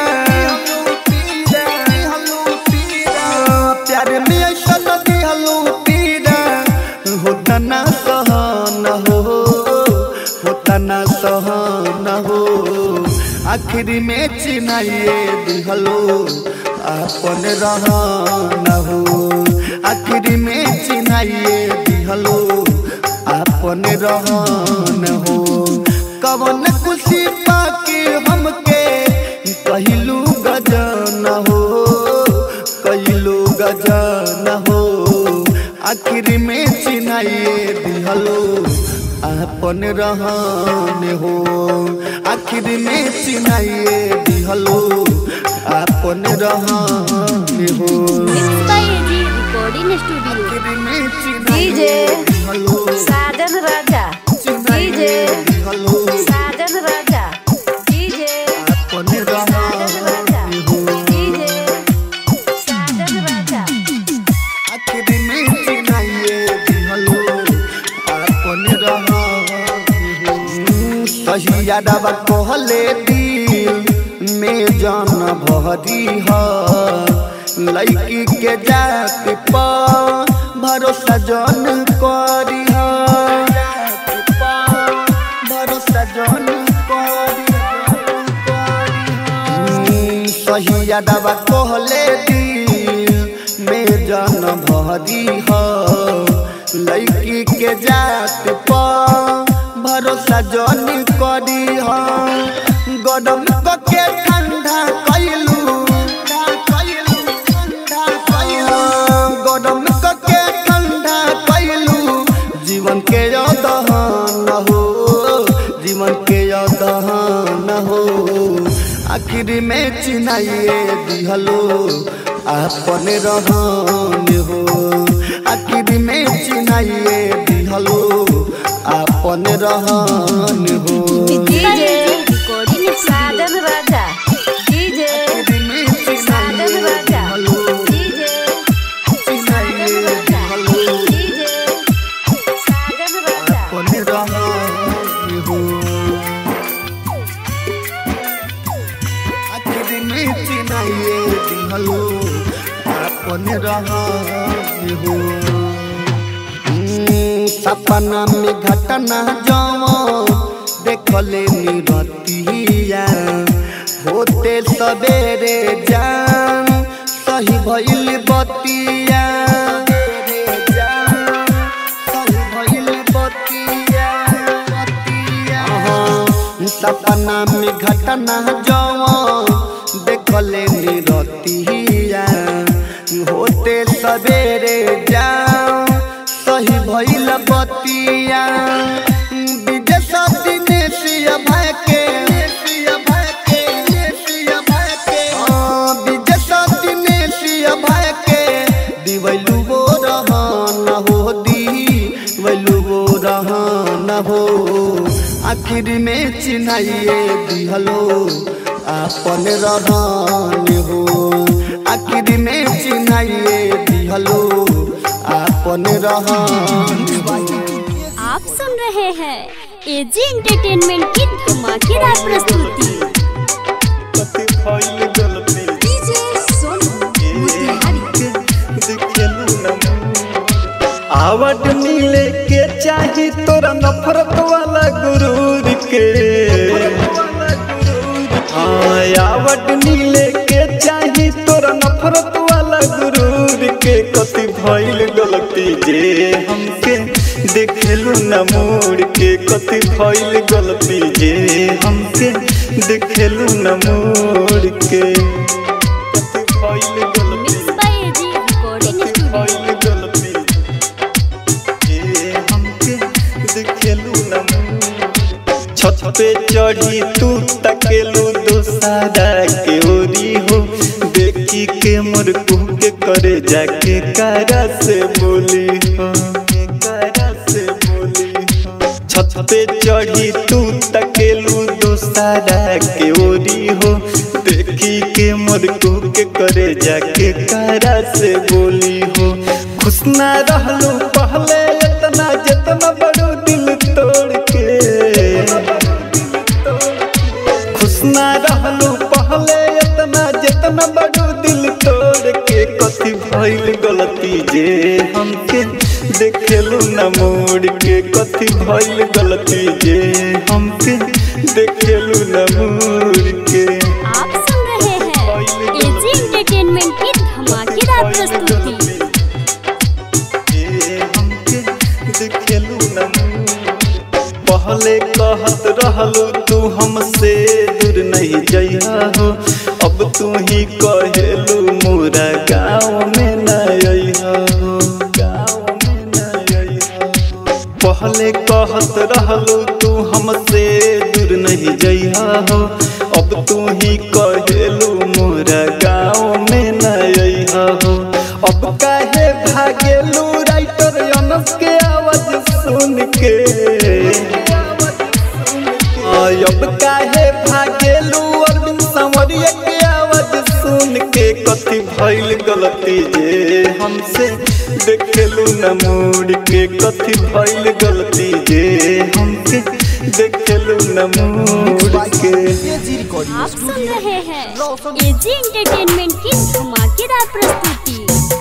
प्यार में ऐसा नदी हलू पीरा होता ना सहन हो होता ना सहन हो आखिर में चिनाइए दिहलो अपन रहन हो आखिर में चिनाइए दिहलो अपन रहन हो कवन खुशी पाके हमके कहलू गजन हो कहलू गजन हो आखिर में चिनाइए दिहलो अपन रहन हो आखिर में चिनाइए दिहलो अपन रहन हो mix by AG recording studio आखिर में चिनाइए दिहलो साजन राजा चिनाइए दिहलो साजन राजा डीजे अपन रहन हो डीजे साजन राजा आखिर में चिनाइए दिहलो अपन रहन हो सही यादवा कहले दिल में जान भरी ह लड़की के जाति पर भरोसा जन करी ह भरोसा जन करी सही यादवा कहले दिल में जान भरी ह लड़की के जात पर भरोसा जन करी ह गरम के ठंडा कैलू गरम के ठंडा कैलू जीवन के दहन हो जीवन के दहन हो आखिर में चिनाइए दिहलो अपन रहन हो आखिर में चिनाइए दिहलो अपन रहन हो मिक्स बाय एजी रिकॉर्डिंग साजन स्टूडियो राजा डीजे आखिर में साजन चिनाइए राजा दिहलो डीजे चिनाइए दिहलो डीजे साजन राजा अपन रहन हो आखिर में चिनाइए दिहलो अपन रहन हो हम्म, सपना में घटना जाओ देखले निरतिया होते सवेरे जान सही भइल बतिया सही भइल बतिया अहाँ, सपना में घटना जाओ देखले निरतिया होते सवेरे जाओ सही भइल बतिया विजय सती नेसिया भाई के हाँ, विजय सती नेसिया भाई के दिवैलू वो रहन हो दिवैलू वो रहन हो आखिर में चिन्हाइए दिहलो अपन रहन हो आखिर में चिन्हाइए दिहलो अपन रहन हो आप सुन रहे हैं एजी एंटरटेनमेंट की धमाकेदार प्रस्तुति डीजे सोनू मोतिहारी आवट मिले के चाही तोरा नफरत वाला गुरूर के हाँ आवट मिले के चाही तोरा नफरत वाला गुरूर के कति भइल गलती जे हमके देखेलू न मोड़ के कति भइल गलती जे हमके देखेलू न मोड़ मोड़ के कथी भइल गलती मिक्स बाय एजी रिकॉर्डिंग कथी स्टूडियो भइल गलती ए हमके देखेलू न मुँह। छत पे चढ़ी तू तकेलू दोसारा के ओरी हो देखी के मोर कुह के करे जाके कारा से बोली हो कारा से बोली हो छत पे चढ़ी तू तकेलू दोसारा के ओरी हो देखी के मोर कुह के करे जाके कारा से बोली हो खुश ना रहलू पहले इतना जितना बड़ू दिल तोड़ के खुश ना रहलू पहले इतना जितना बड़ू दिल तोड़ के कथी भइल गलती जे हमके देखेलू न मोड़ के कथी भइल गलती जे हमके देखेलू न मोड़ के आप सुन रहे हैं एजी एंटरटेनमेंट की धमाकेदार प्रस्तुति पहले कहत रहलू तू हमसे दूर नहीं जइहा हो अब तू ही कहेलू मोरा गाँव में न अइहा हो गाँव में न अइहा हो पहले कहत रहलू तू हमसे दूर नहीं जइहा हो अब तू ही कहेलू मोरा गाँव में न अइहा हो अब काहे भागेलू राइटर अनस के आवाज सुन के आय, अब काहे भागेलू अरविंद संवरिया के आवाज सुन के कथी भइल गलती जे हमसे देखेलू न मोड़ के कथी भइल गलती जे हमके देखेलू न मोड़ के एजी रिकॉर्डिंग आप सुन रहे हैं एजी एंटरटेनमेंट की धमाकेदार प्रस्तुति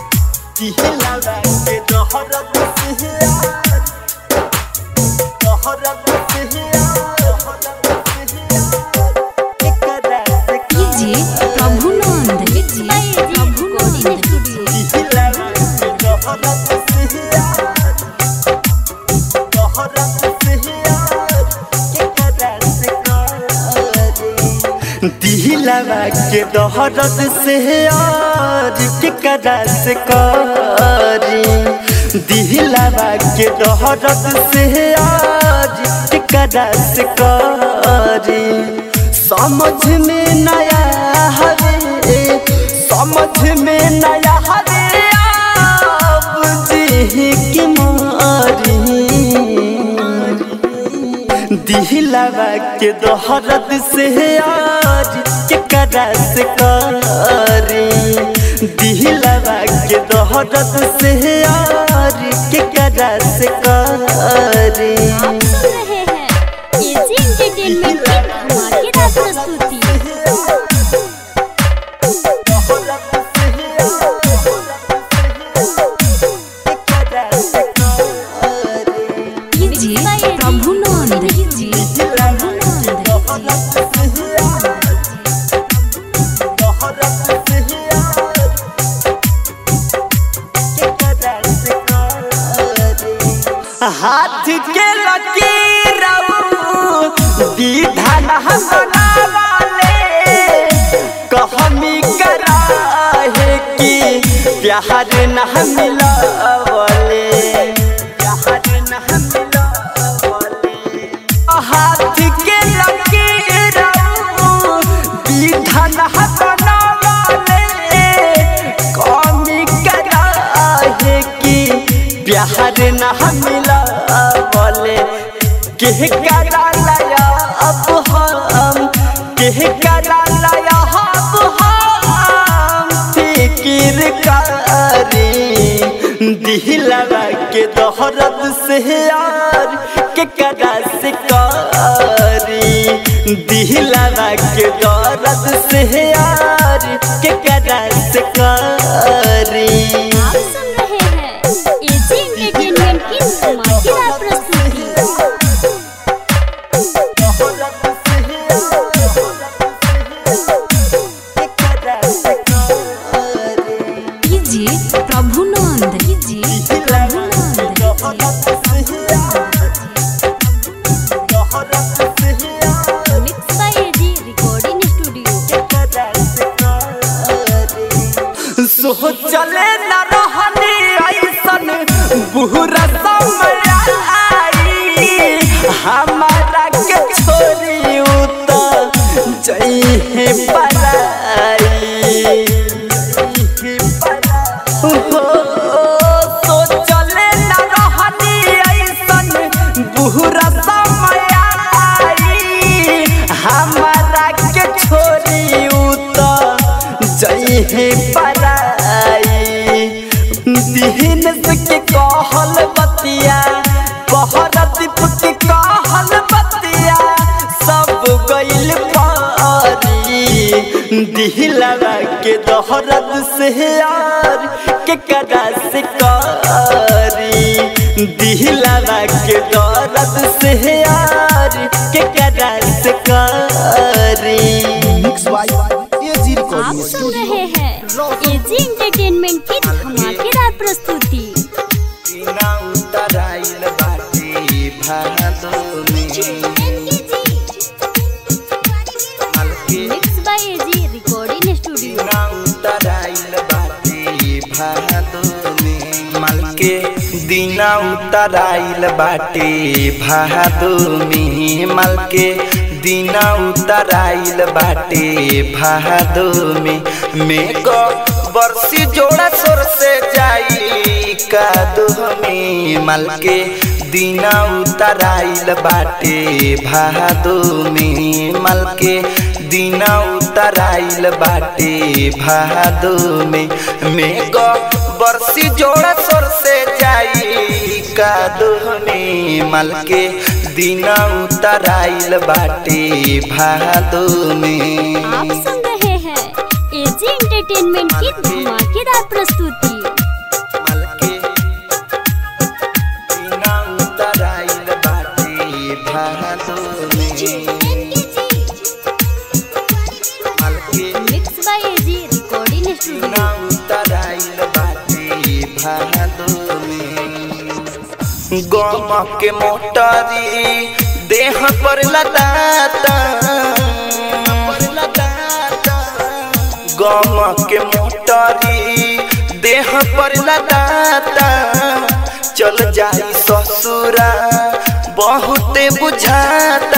DJ Prabhunand mix by AG recording studio दिलवा के दहरत से आज केकरा से करी दिलवा के दहरत से आज केकरा से करी समझ में नया हरे समझ में नया हरे आप जी की मारी दिलवा के दोहरत से आज केकरा से करी दिलवा के दोहरत से आज केकरा से करी आप सुन रहे हैं एजी एंटरटेनमेंट की धमाकेदार प्रस्तुति डीजे प्रभुनंद डीजे प्रभुनंद हाथ के लकीर विधान बनावाले कहमी करा है कि प्यार न मिलावले प्यार न मिलावले हाथ के लकीर विधान बनावाले कमी करा है कि प्यार न मिला बोले केह करा लाया अब हम केह करा लाया अब हम फिकिर करी दिलवा के दोहरत से यार के करा से करी दिलवा के दौरत से यार के करा से करी आप सुन रहे हैं एजी एंटरटेनमेंट की धमाकेदार प्रस्तुति DJ Prabhunand DJ Prabhunand mix by AG recording studio सोचले न रहनी ऐसन बुरा समय आई हमारा के छोरी उत जई पराई हो सोचले न रहनी ऐसन बुरा समय आई हमारा के छोरी उत जई पराई दिहन के कहल बतिया बहर दीप के कहल बतिया सब गइल पारी दिहलवा के दहरद से यार के कदा से कारी दिहलवा के दर्द से यार के कदा से कारी मिक्स बाय एजी आप रिकॉर्डिंग सुन स्टूडियो रहे हैं एजी एंटरटेनमेंट की धमाकेदार प्रस्तुति mix by AG recording studio माल के दीना उतराइल बाटे भादो में माल के दीना उतराइल बाटे भादो में मेघ बरसी जोड़ा सोर से जाई कादो में माल के दीना उतराइल बाटे भादो में माल के दीना उतराइल बाटे भादो में मेघ बरसी जोड़ा सोर से जाई कादो में माल के दीना उतराइल बाटे भादो में आप सुन रहे हैं एजी एंटरटेनमेंट की धमाकेदार प्रस्तुति माल के दीना उतराइल बाटे भादो में माल के mix by AG recording studio गम के मोटरी देह पर लदाता गम के मोटरी देह पर लदाता चल जाई ससुरा बहुते बुझाता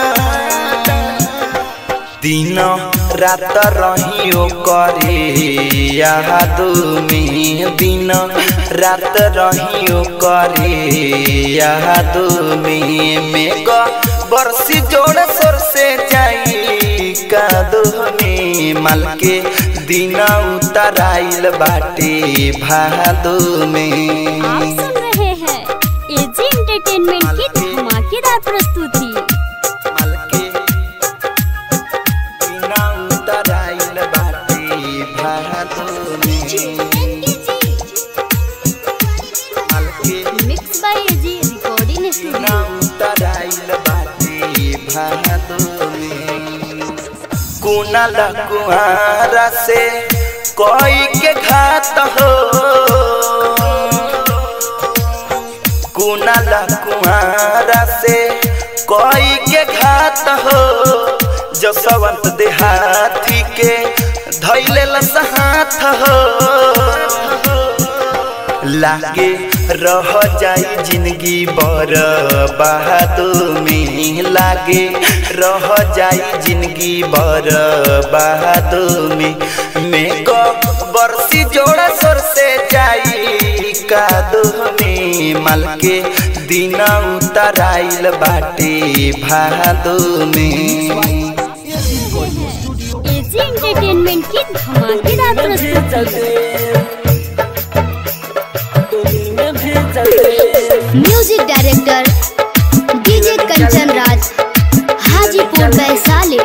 दिन रात रहियो करे याद में दिन रात रहियो करे याद में मेघ बरसी जोड़ सोर से जाई कादो में माल के दिन उतराइल बाटे भादो में आप सुन रहे हैं एजी एंटरटेनमेंट की धमाकेदार प्रस्तुति माल के बिना उतराइल बाटे भादो में माल के मिक्स बाय एजी रिकॉर्डिंग बिना स्टूडियो उतराइल बाटे भादो में कुनाल कुआरा से कोई के घात हो कुनाल कुआरा से कोई के घात हो जसवंत देहाती के धैले हाथ हो लागे रह जाई जिंदगी बर बहादो में लागे रह जाई जिंदगी बर बहादो में मेघ बरसी जोड़ा सोर से जाई कादो में माल के दिन उतराइल बाटे भादो में एजी एंटरटेनमेंट की धमाकेदार प्रस्तुति music director DJ Kanchan Raj Hajipur Vaishali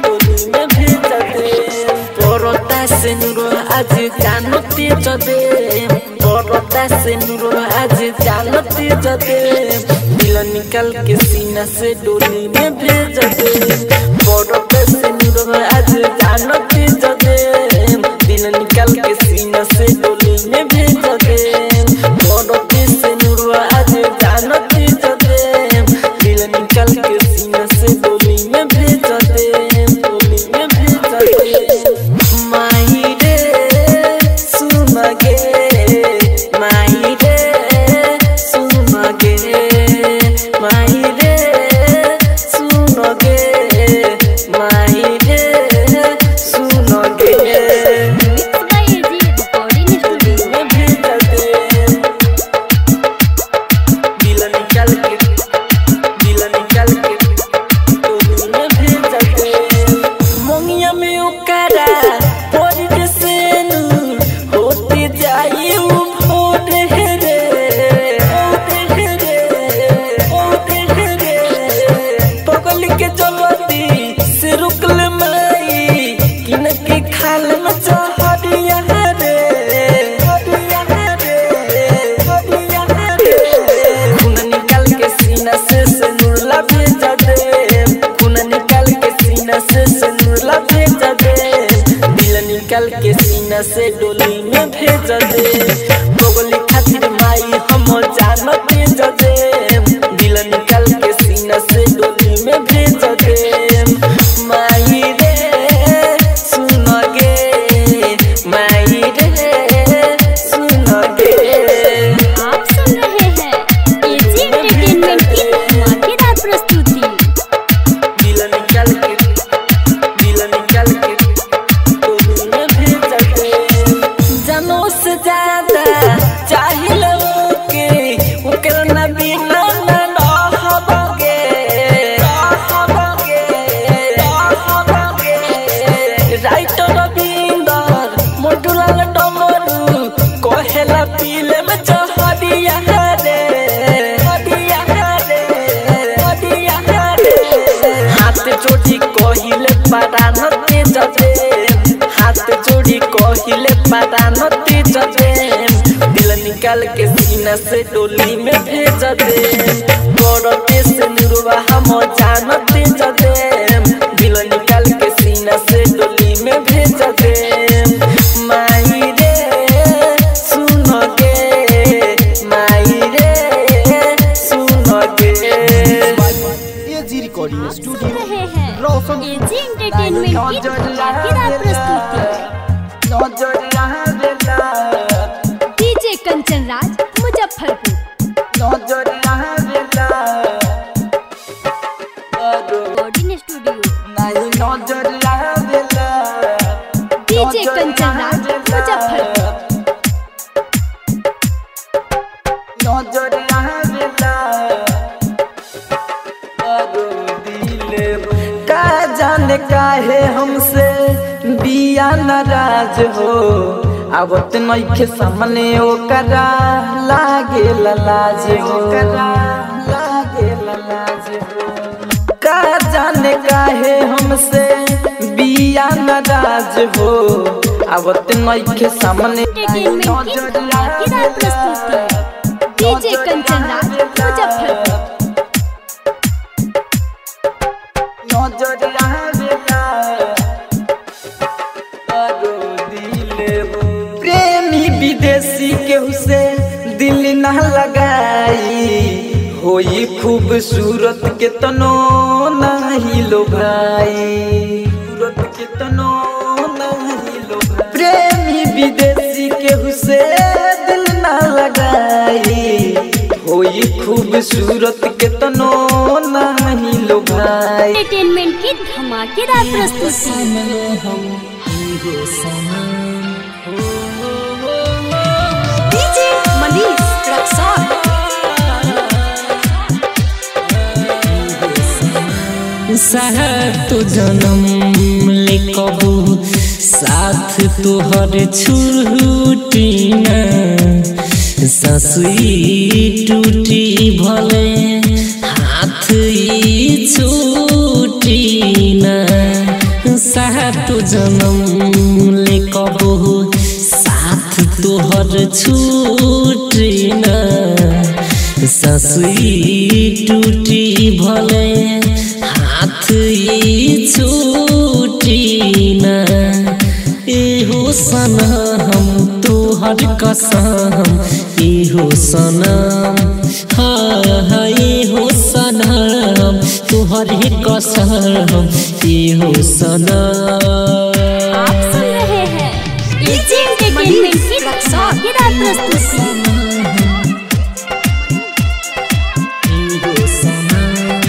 পরতা সেনুর আজ জানতে যদে পরতা সেনুর আজ জানতে যদে दिल निकल के सीना से डोली में भेज दे परता सेनुर आज जानते जदे दिल निकल के सीना से डोली में भेज दे परते सेनुर आज जानते जदे दिल निकल के सीना से डोली में भेज दे डोली में भेज दे माही रे सुन में ओकरा पड़ के सेनु होते जाई उ भोर हे रे होते हे रे होते हे रे पगल के जलती से रुकल माई किन के खाल में चहरिया रे हरिया रे हरिया रे खून निकाल के सीना से सनुरला भेजा दे खून निकाल के सीना से सनुरला भेजा दे दिल निकाल के सीना से डोली में भेजा दे गोगली खातिर माई हम जान भेजा दे दिल निकाल के सीना से डोली में भेजा दे माई रे सुन गे माई रे सुन गे आप सुन रहे हैं एजी एंटरटेनमेंट की धमाकेदार प्रस्तुति दिल निकल के दिल निकल के तू में भेज दे जानो से ज्यादा चाहिए के ओकर ना बिना ना रहबगे रहबगे रहबगे राइटर रविंदर मोटुलाल डमरू कहेला पीले में चहरिया रे हरिया रे हरिया रे हाथ जोड़ी कहिले पारान तेज दे हाथ जोड़ी कहिले पारान तेज दे दिल निकाल के सीना से डोली में भेज दे बड़ते से नुरवा हम जान तेज दे दिल निकाल के सीना से डोली में भेज दे माई रे सुन गे माई रे सुन गे एजी रिकॉर्डिंग सुन स्टूडियो रहे हैं रोशन एजी एंटरटेनमेंट की धमाकेदार प्रस्तुति DJ Kanchan Raj Muzaffarpur recording studio DJ Kanchan Raj Muzaffarpur का जाने काहे हमसे बिया नाराज हो आवत नइखे सामने ओकरा लागे लाज हो लागे लाज हो का जाने काहे हमसे बिया नाराज हो आवत नइखे सामने एंटरटेनमेंट की धमाकेदार प्रस्तुति डीजे कंचन राज मुजफ्फरपुर प्रेमी विदेशी केहू से दिल न लगाई होई खूबसूरत के तनो नहीं लो भाई सूरत के तनो नहीं लो भाई प्रेमी विदेशी केहू से दिल न लगाई होई खूबसूरत के तनो नहीं लो भाई एंटरटेनमेंट की धमाकेदार प्रस्तुति डीजे मनीष रक्सौल साथ जन्म ले कबू साथ तोहर छूटी न ससुई टूटी भले हाथ ई छूटी न साथ जन्म ले कबू साथ तोहर छूटी न ससुई टूटी भले हाथ ई छूटी न एहो सनम तोहर कसम एहो सनम हाँ हाँ एहो सनम तोहर कसम एहो सनम आप सुन रहे हैं एजी एंटरटेनमेंट की धमाकेदार प्रस्तुति एहो सनम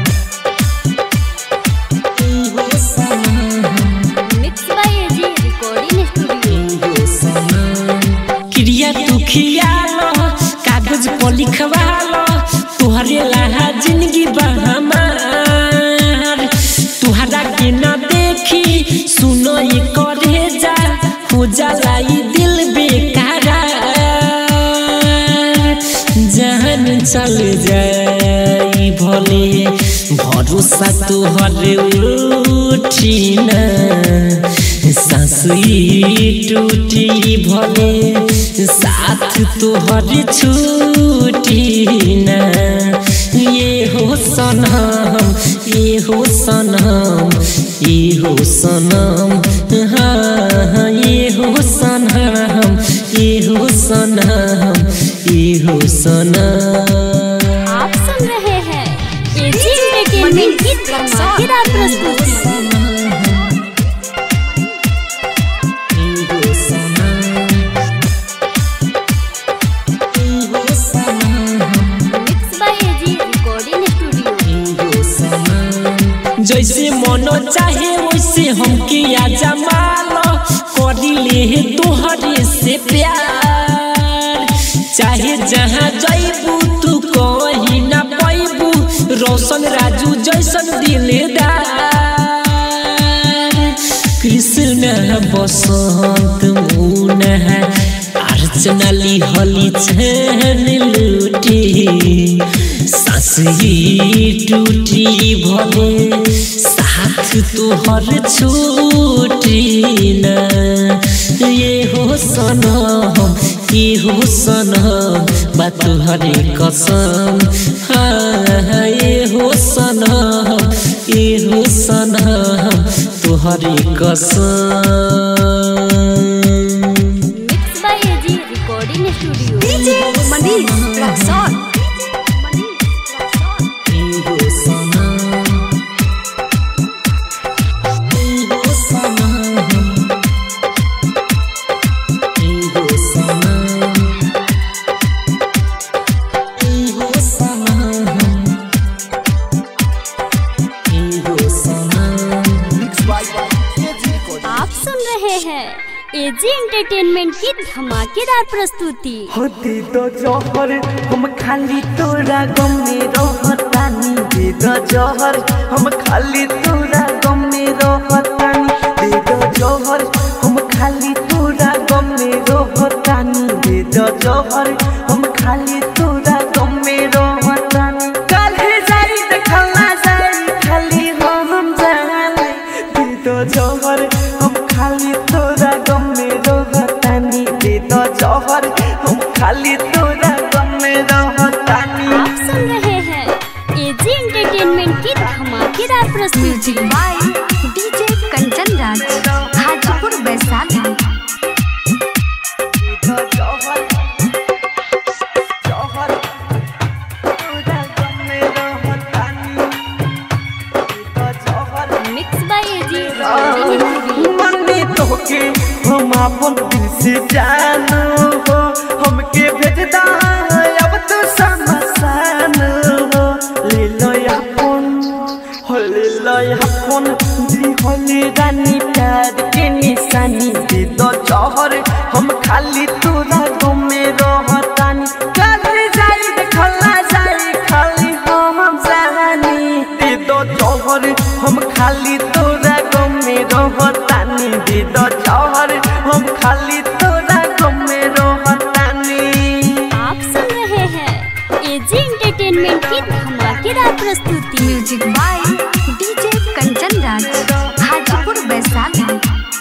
एहो सनम mix by AG recording studio क्रिया तू खियालो कागज पर लिखवालो तुहरे लहा जिंदगी बा हमार तुहरा के न देखी सुन सोई करे जा हो जाला ई दिल बेकारा जहन चल जाई भले भरोसा तोहर उठी न सांसी टूटी भले साथ तोहर छूटी न ये हो सनम ये हो सनम ये हो सनम हाँ ये हो सनम ये हो सनम ये हो सनम आप सुन रहे हैं एजी एंटरटेनमेंट की धमाकेदार प्रस्तुति mix by AG recording studio जैसे मनो चाहे वैसे हमके आजा मालो करी ले तोहरे से प्यार चाहे जहाँ जैबू तू कहीं ना पैबू रोशन राजू जैसन दिलदार कृष्ण बसंत मुन अर्चना लिहली छन लूटी सासही टूटी भले साथ तोहर छूटी न ये हो सनम ये हो सनम बा तुहरे कसम हाँ ये हो सनम ये हो सनम तुहरे कसम mix by AG recording studio DJ Manish Raxaul आप सुन रहे हैं एजी एंटरटेनमेंट की धमाकेदार प्रस्तुति होती तो जहर हम खाली तोरा गम में रहतानी दे दो जहर हम खाली तोरा गम में रहतानी दे दो जहर हम खाली तोरा गम में रहतानी दे दो जहर हम खाली तोरा गम में रहतानी काल्हे जाई देखला जाई खाली हम जाने दे दो जहर हम खाली तोरा गम में रहतानी दे दो जहर हम खाली तोरा गम में रहतानी आप सुन रहे हैं एजी एंटरटेनमेंट की धमाकेदार प्रस्तुति music by DJ Kanchan Raj Hajipur Vaishali mix by AG recording studio मन्नी तोके हम अपन दिल से जानो हो हमके भेजदा अब तो समसान हो ले लो अपन हो ले लो अपन जी होले रानी प्यार के निशानी दे दो जहर हम खाली तोरा गम में रहतानी काहे जाई देखला जाई खाली हम जानी दे दो जहर हम खाली तोरा गम में रहतानी दे दो जहर हम खाली तोरा गम में रहतानी आप सुन रहे हैं एजी एंटरटेनमेंट की धमाकेदार प्रस्तुति music by DJ Kanchan Raj Hajipur Vaishali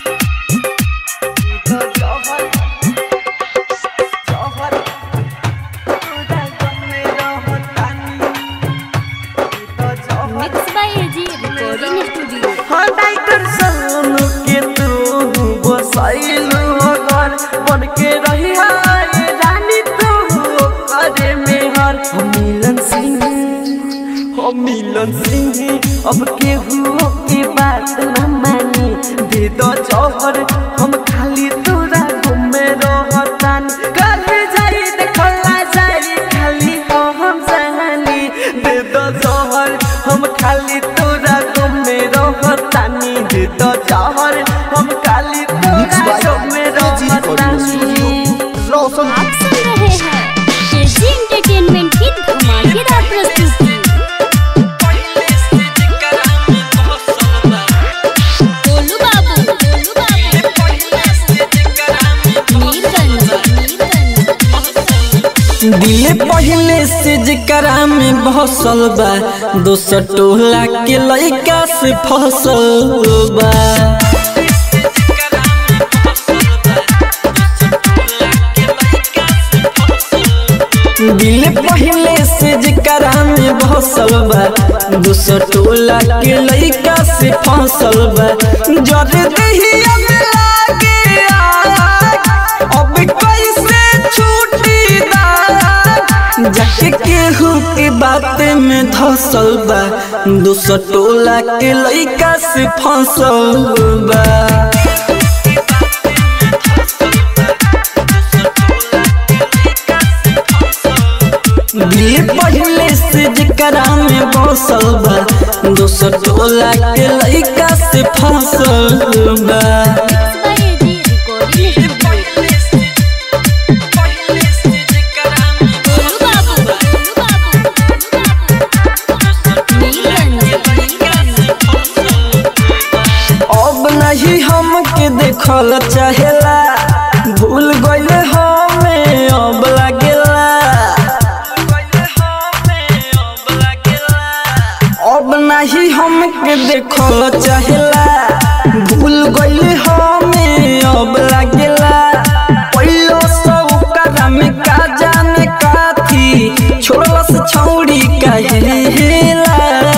mix by AG recording studio डाइटर सोनू के तू बसैलू घर बन के रही है रानी तू करे में हर हम मिलन सिंह हम मिलन सिंह अब के हुओ के बात न मानी दे दो जौहर हम खाली तोरा घूमे रहतान कल जाई देखला जाई खाली हम जानी दे दो जौहर हम खाली तोरा घूमे रहतानी दे दो जौहर हम खाली तोरा घूमे रहतानी रोशन आप सुन रहे हैं एजी एंटरटेनमेंट की धमाकेदार प्रस्तुति गोलू बाबू गोलू बाबू दिल पहले से जकरा में बसल बा दोसर टोला के लइका से फसल बा दिल पहले से जकरा में बसल बा दोसर टोला के लइका से फसल बा जर दहिया में लागे आग, अब कैसे छूटी दाग जाके केहू के बात में धसल बा दोसर टोला के लइका से फसल बा दिल पहले से जकरा में बसल बा दोसर टोला के लइका से फसल बा एजी रिकॉर्डिंग स्टूडियो गोलू बाबू गोलू बाबू नीलगंज अब नहीं हमके देखल चाहेला भूल गइले हमें अब लागेला अब नहीं हमके देखल चाहेला भूल गइले हमें अब लागेला पहिलो सब करा में का जाने काथी छोड़लस छौड़ी कहेला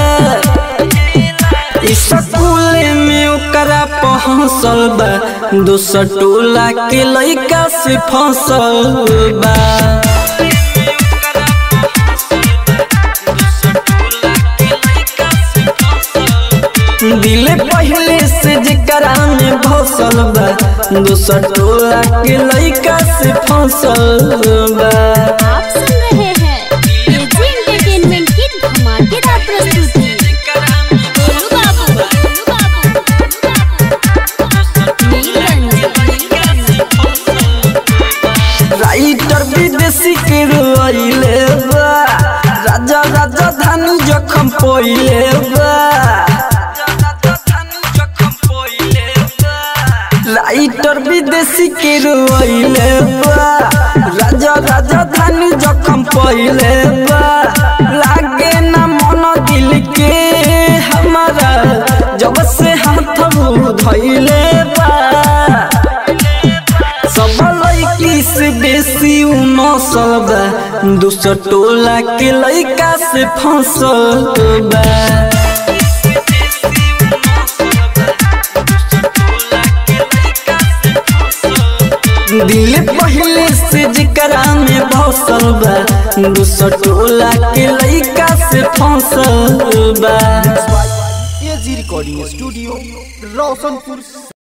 स्कूल में ओकरा पहुँचल बा दोसर टोला के लइका से फसल बा दिल पहले से जकरा में भसल बा दोसर टोला के लइका से फसल बा आप सुन रहे हैं एजी एंटरटेनमेंट की धमाकेदार प्रस्तुति गोलू बाबू गोलू बाबू नीलगंज राइटर विदेशी के रोइले बा राजा राजा धानी जखम पोइले बा राइटर विदेशी के रोइले बा राजा राजा धानी जखम पोइले बा लागे ना मन दिल के हमारा जब से हाथ धइले बा सब लड़की से बेसी उ नसल बा दूसर टोला के लड़का से फंसल बा दिल पहले से जकरा में बसल बा दूसर टोला के लड़का से फंसल बा एजी रिकॉर्डिंग स्टूडियो रोशनपुर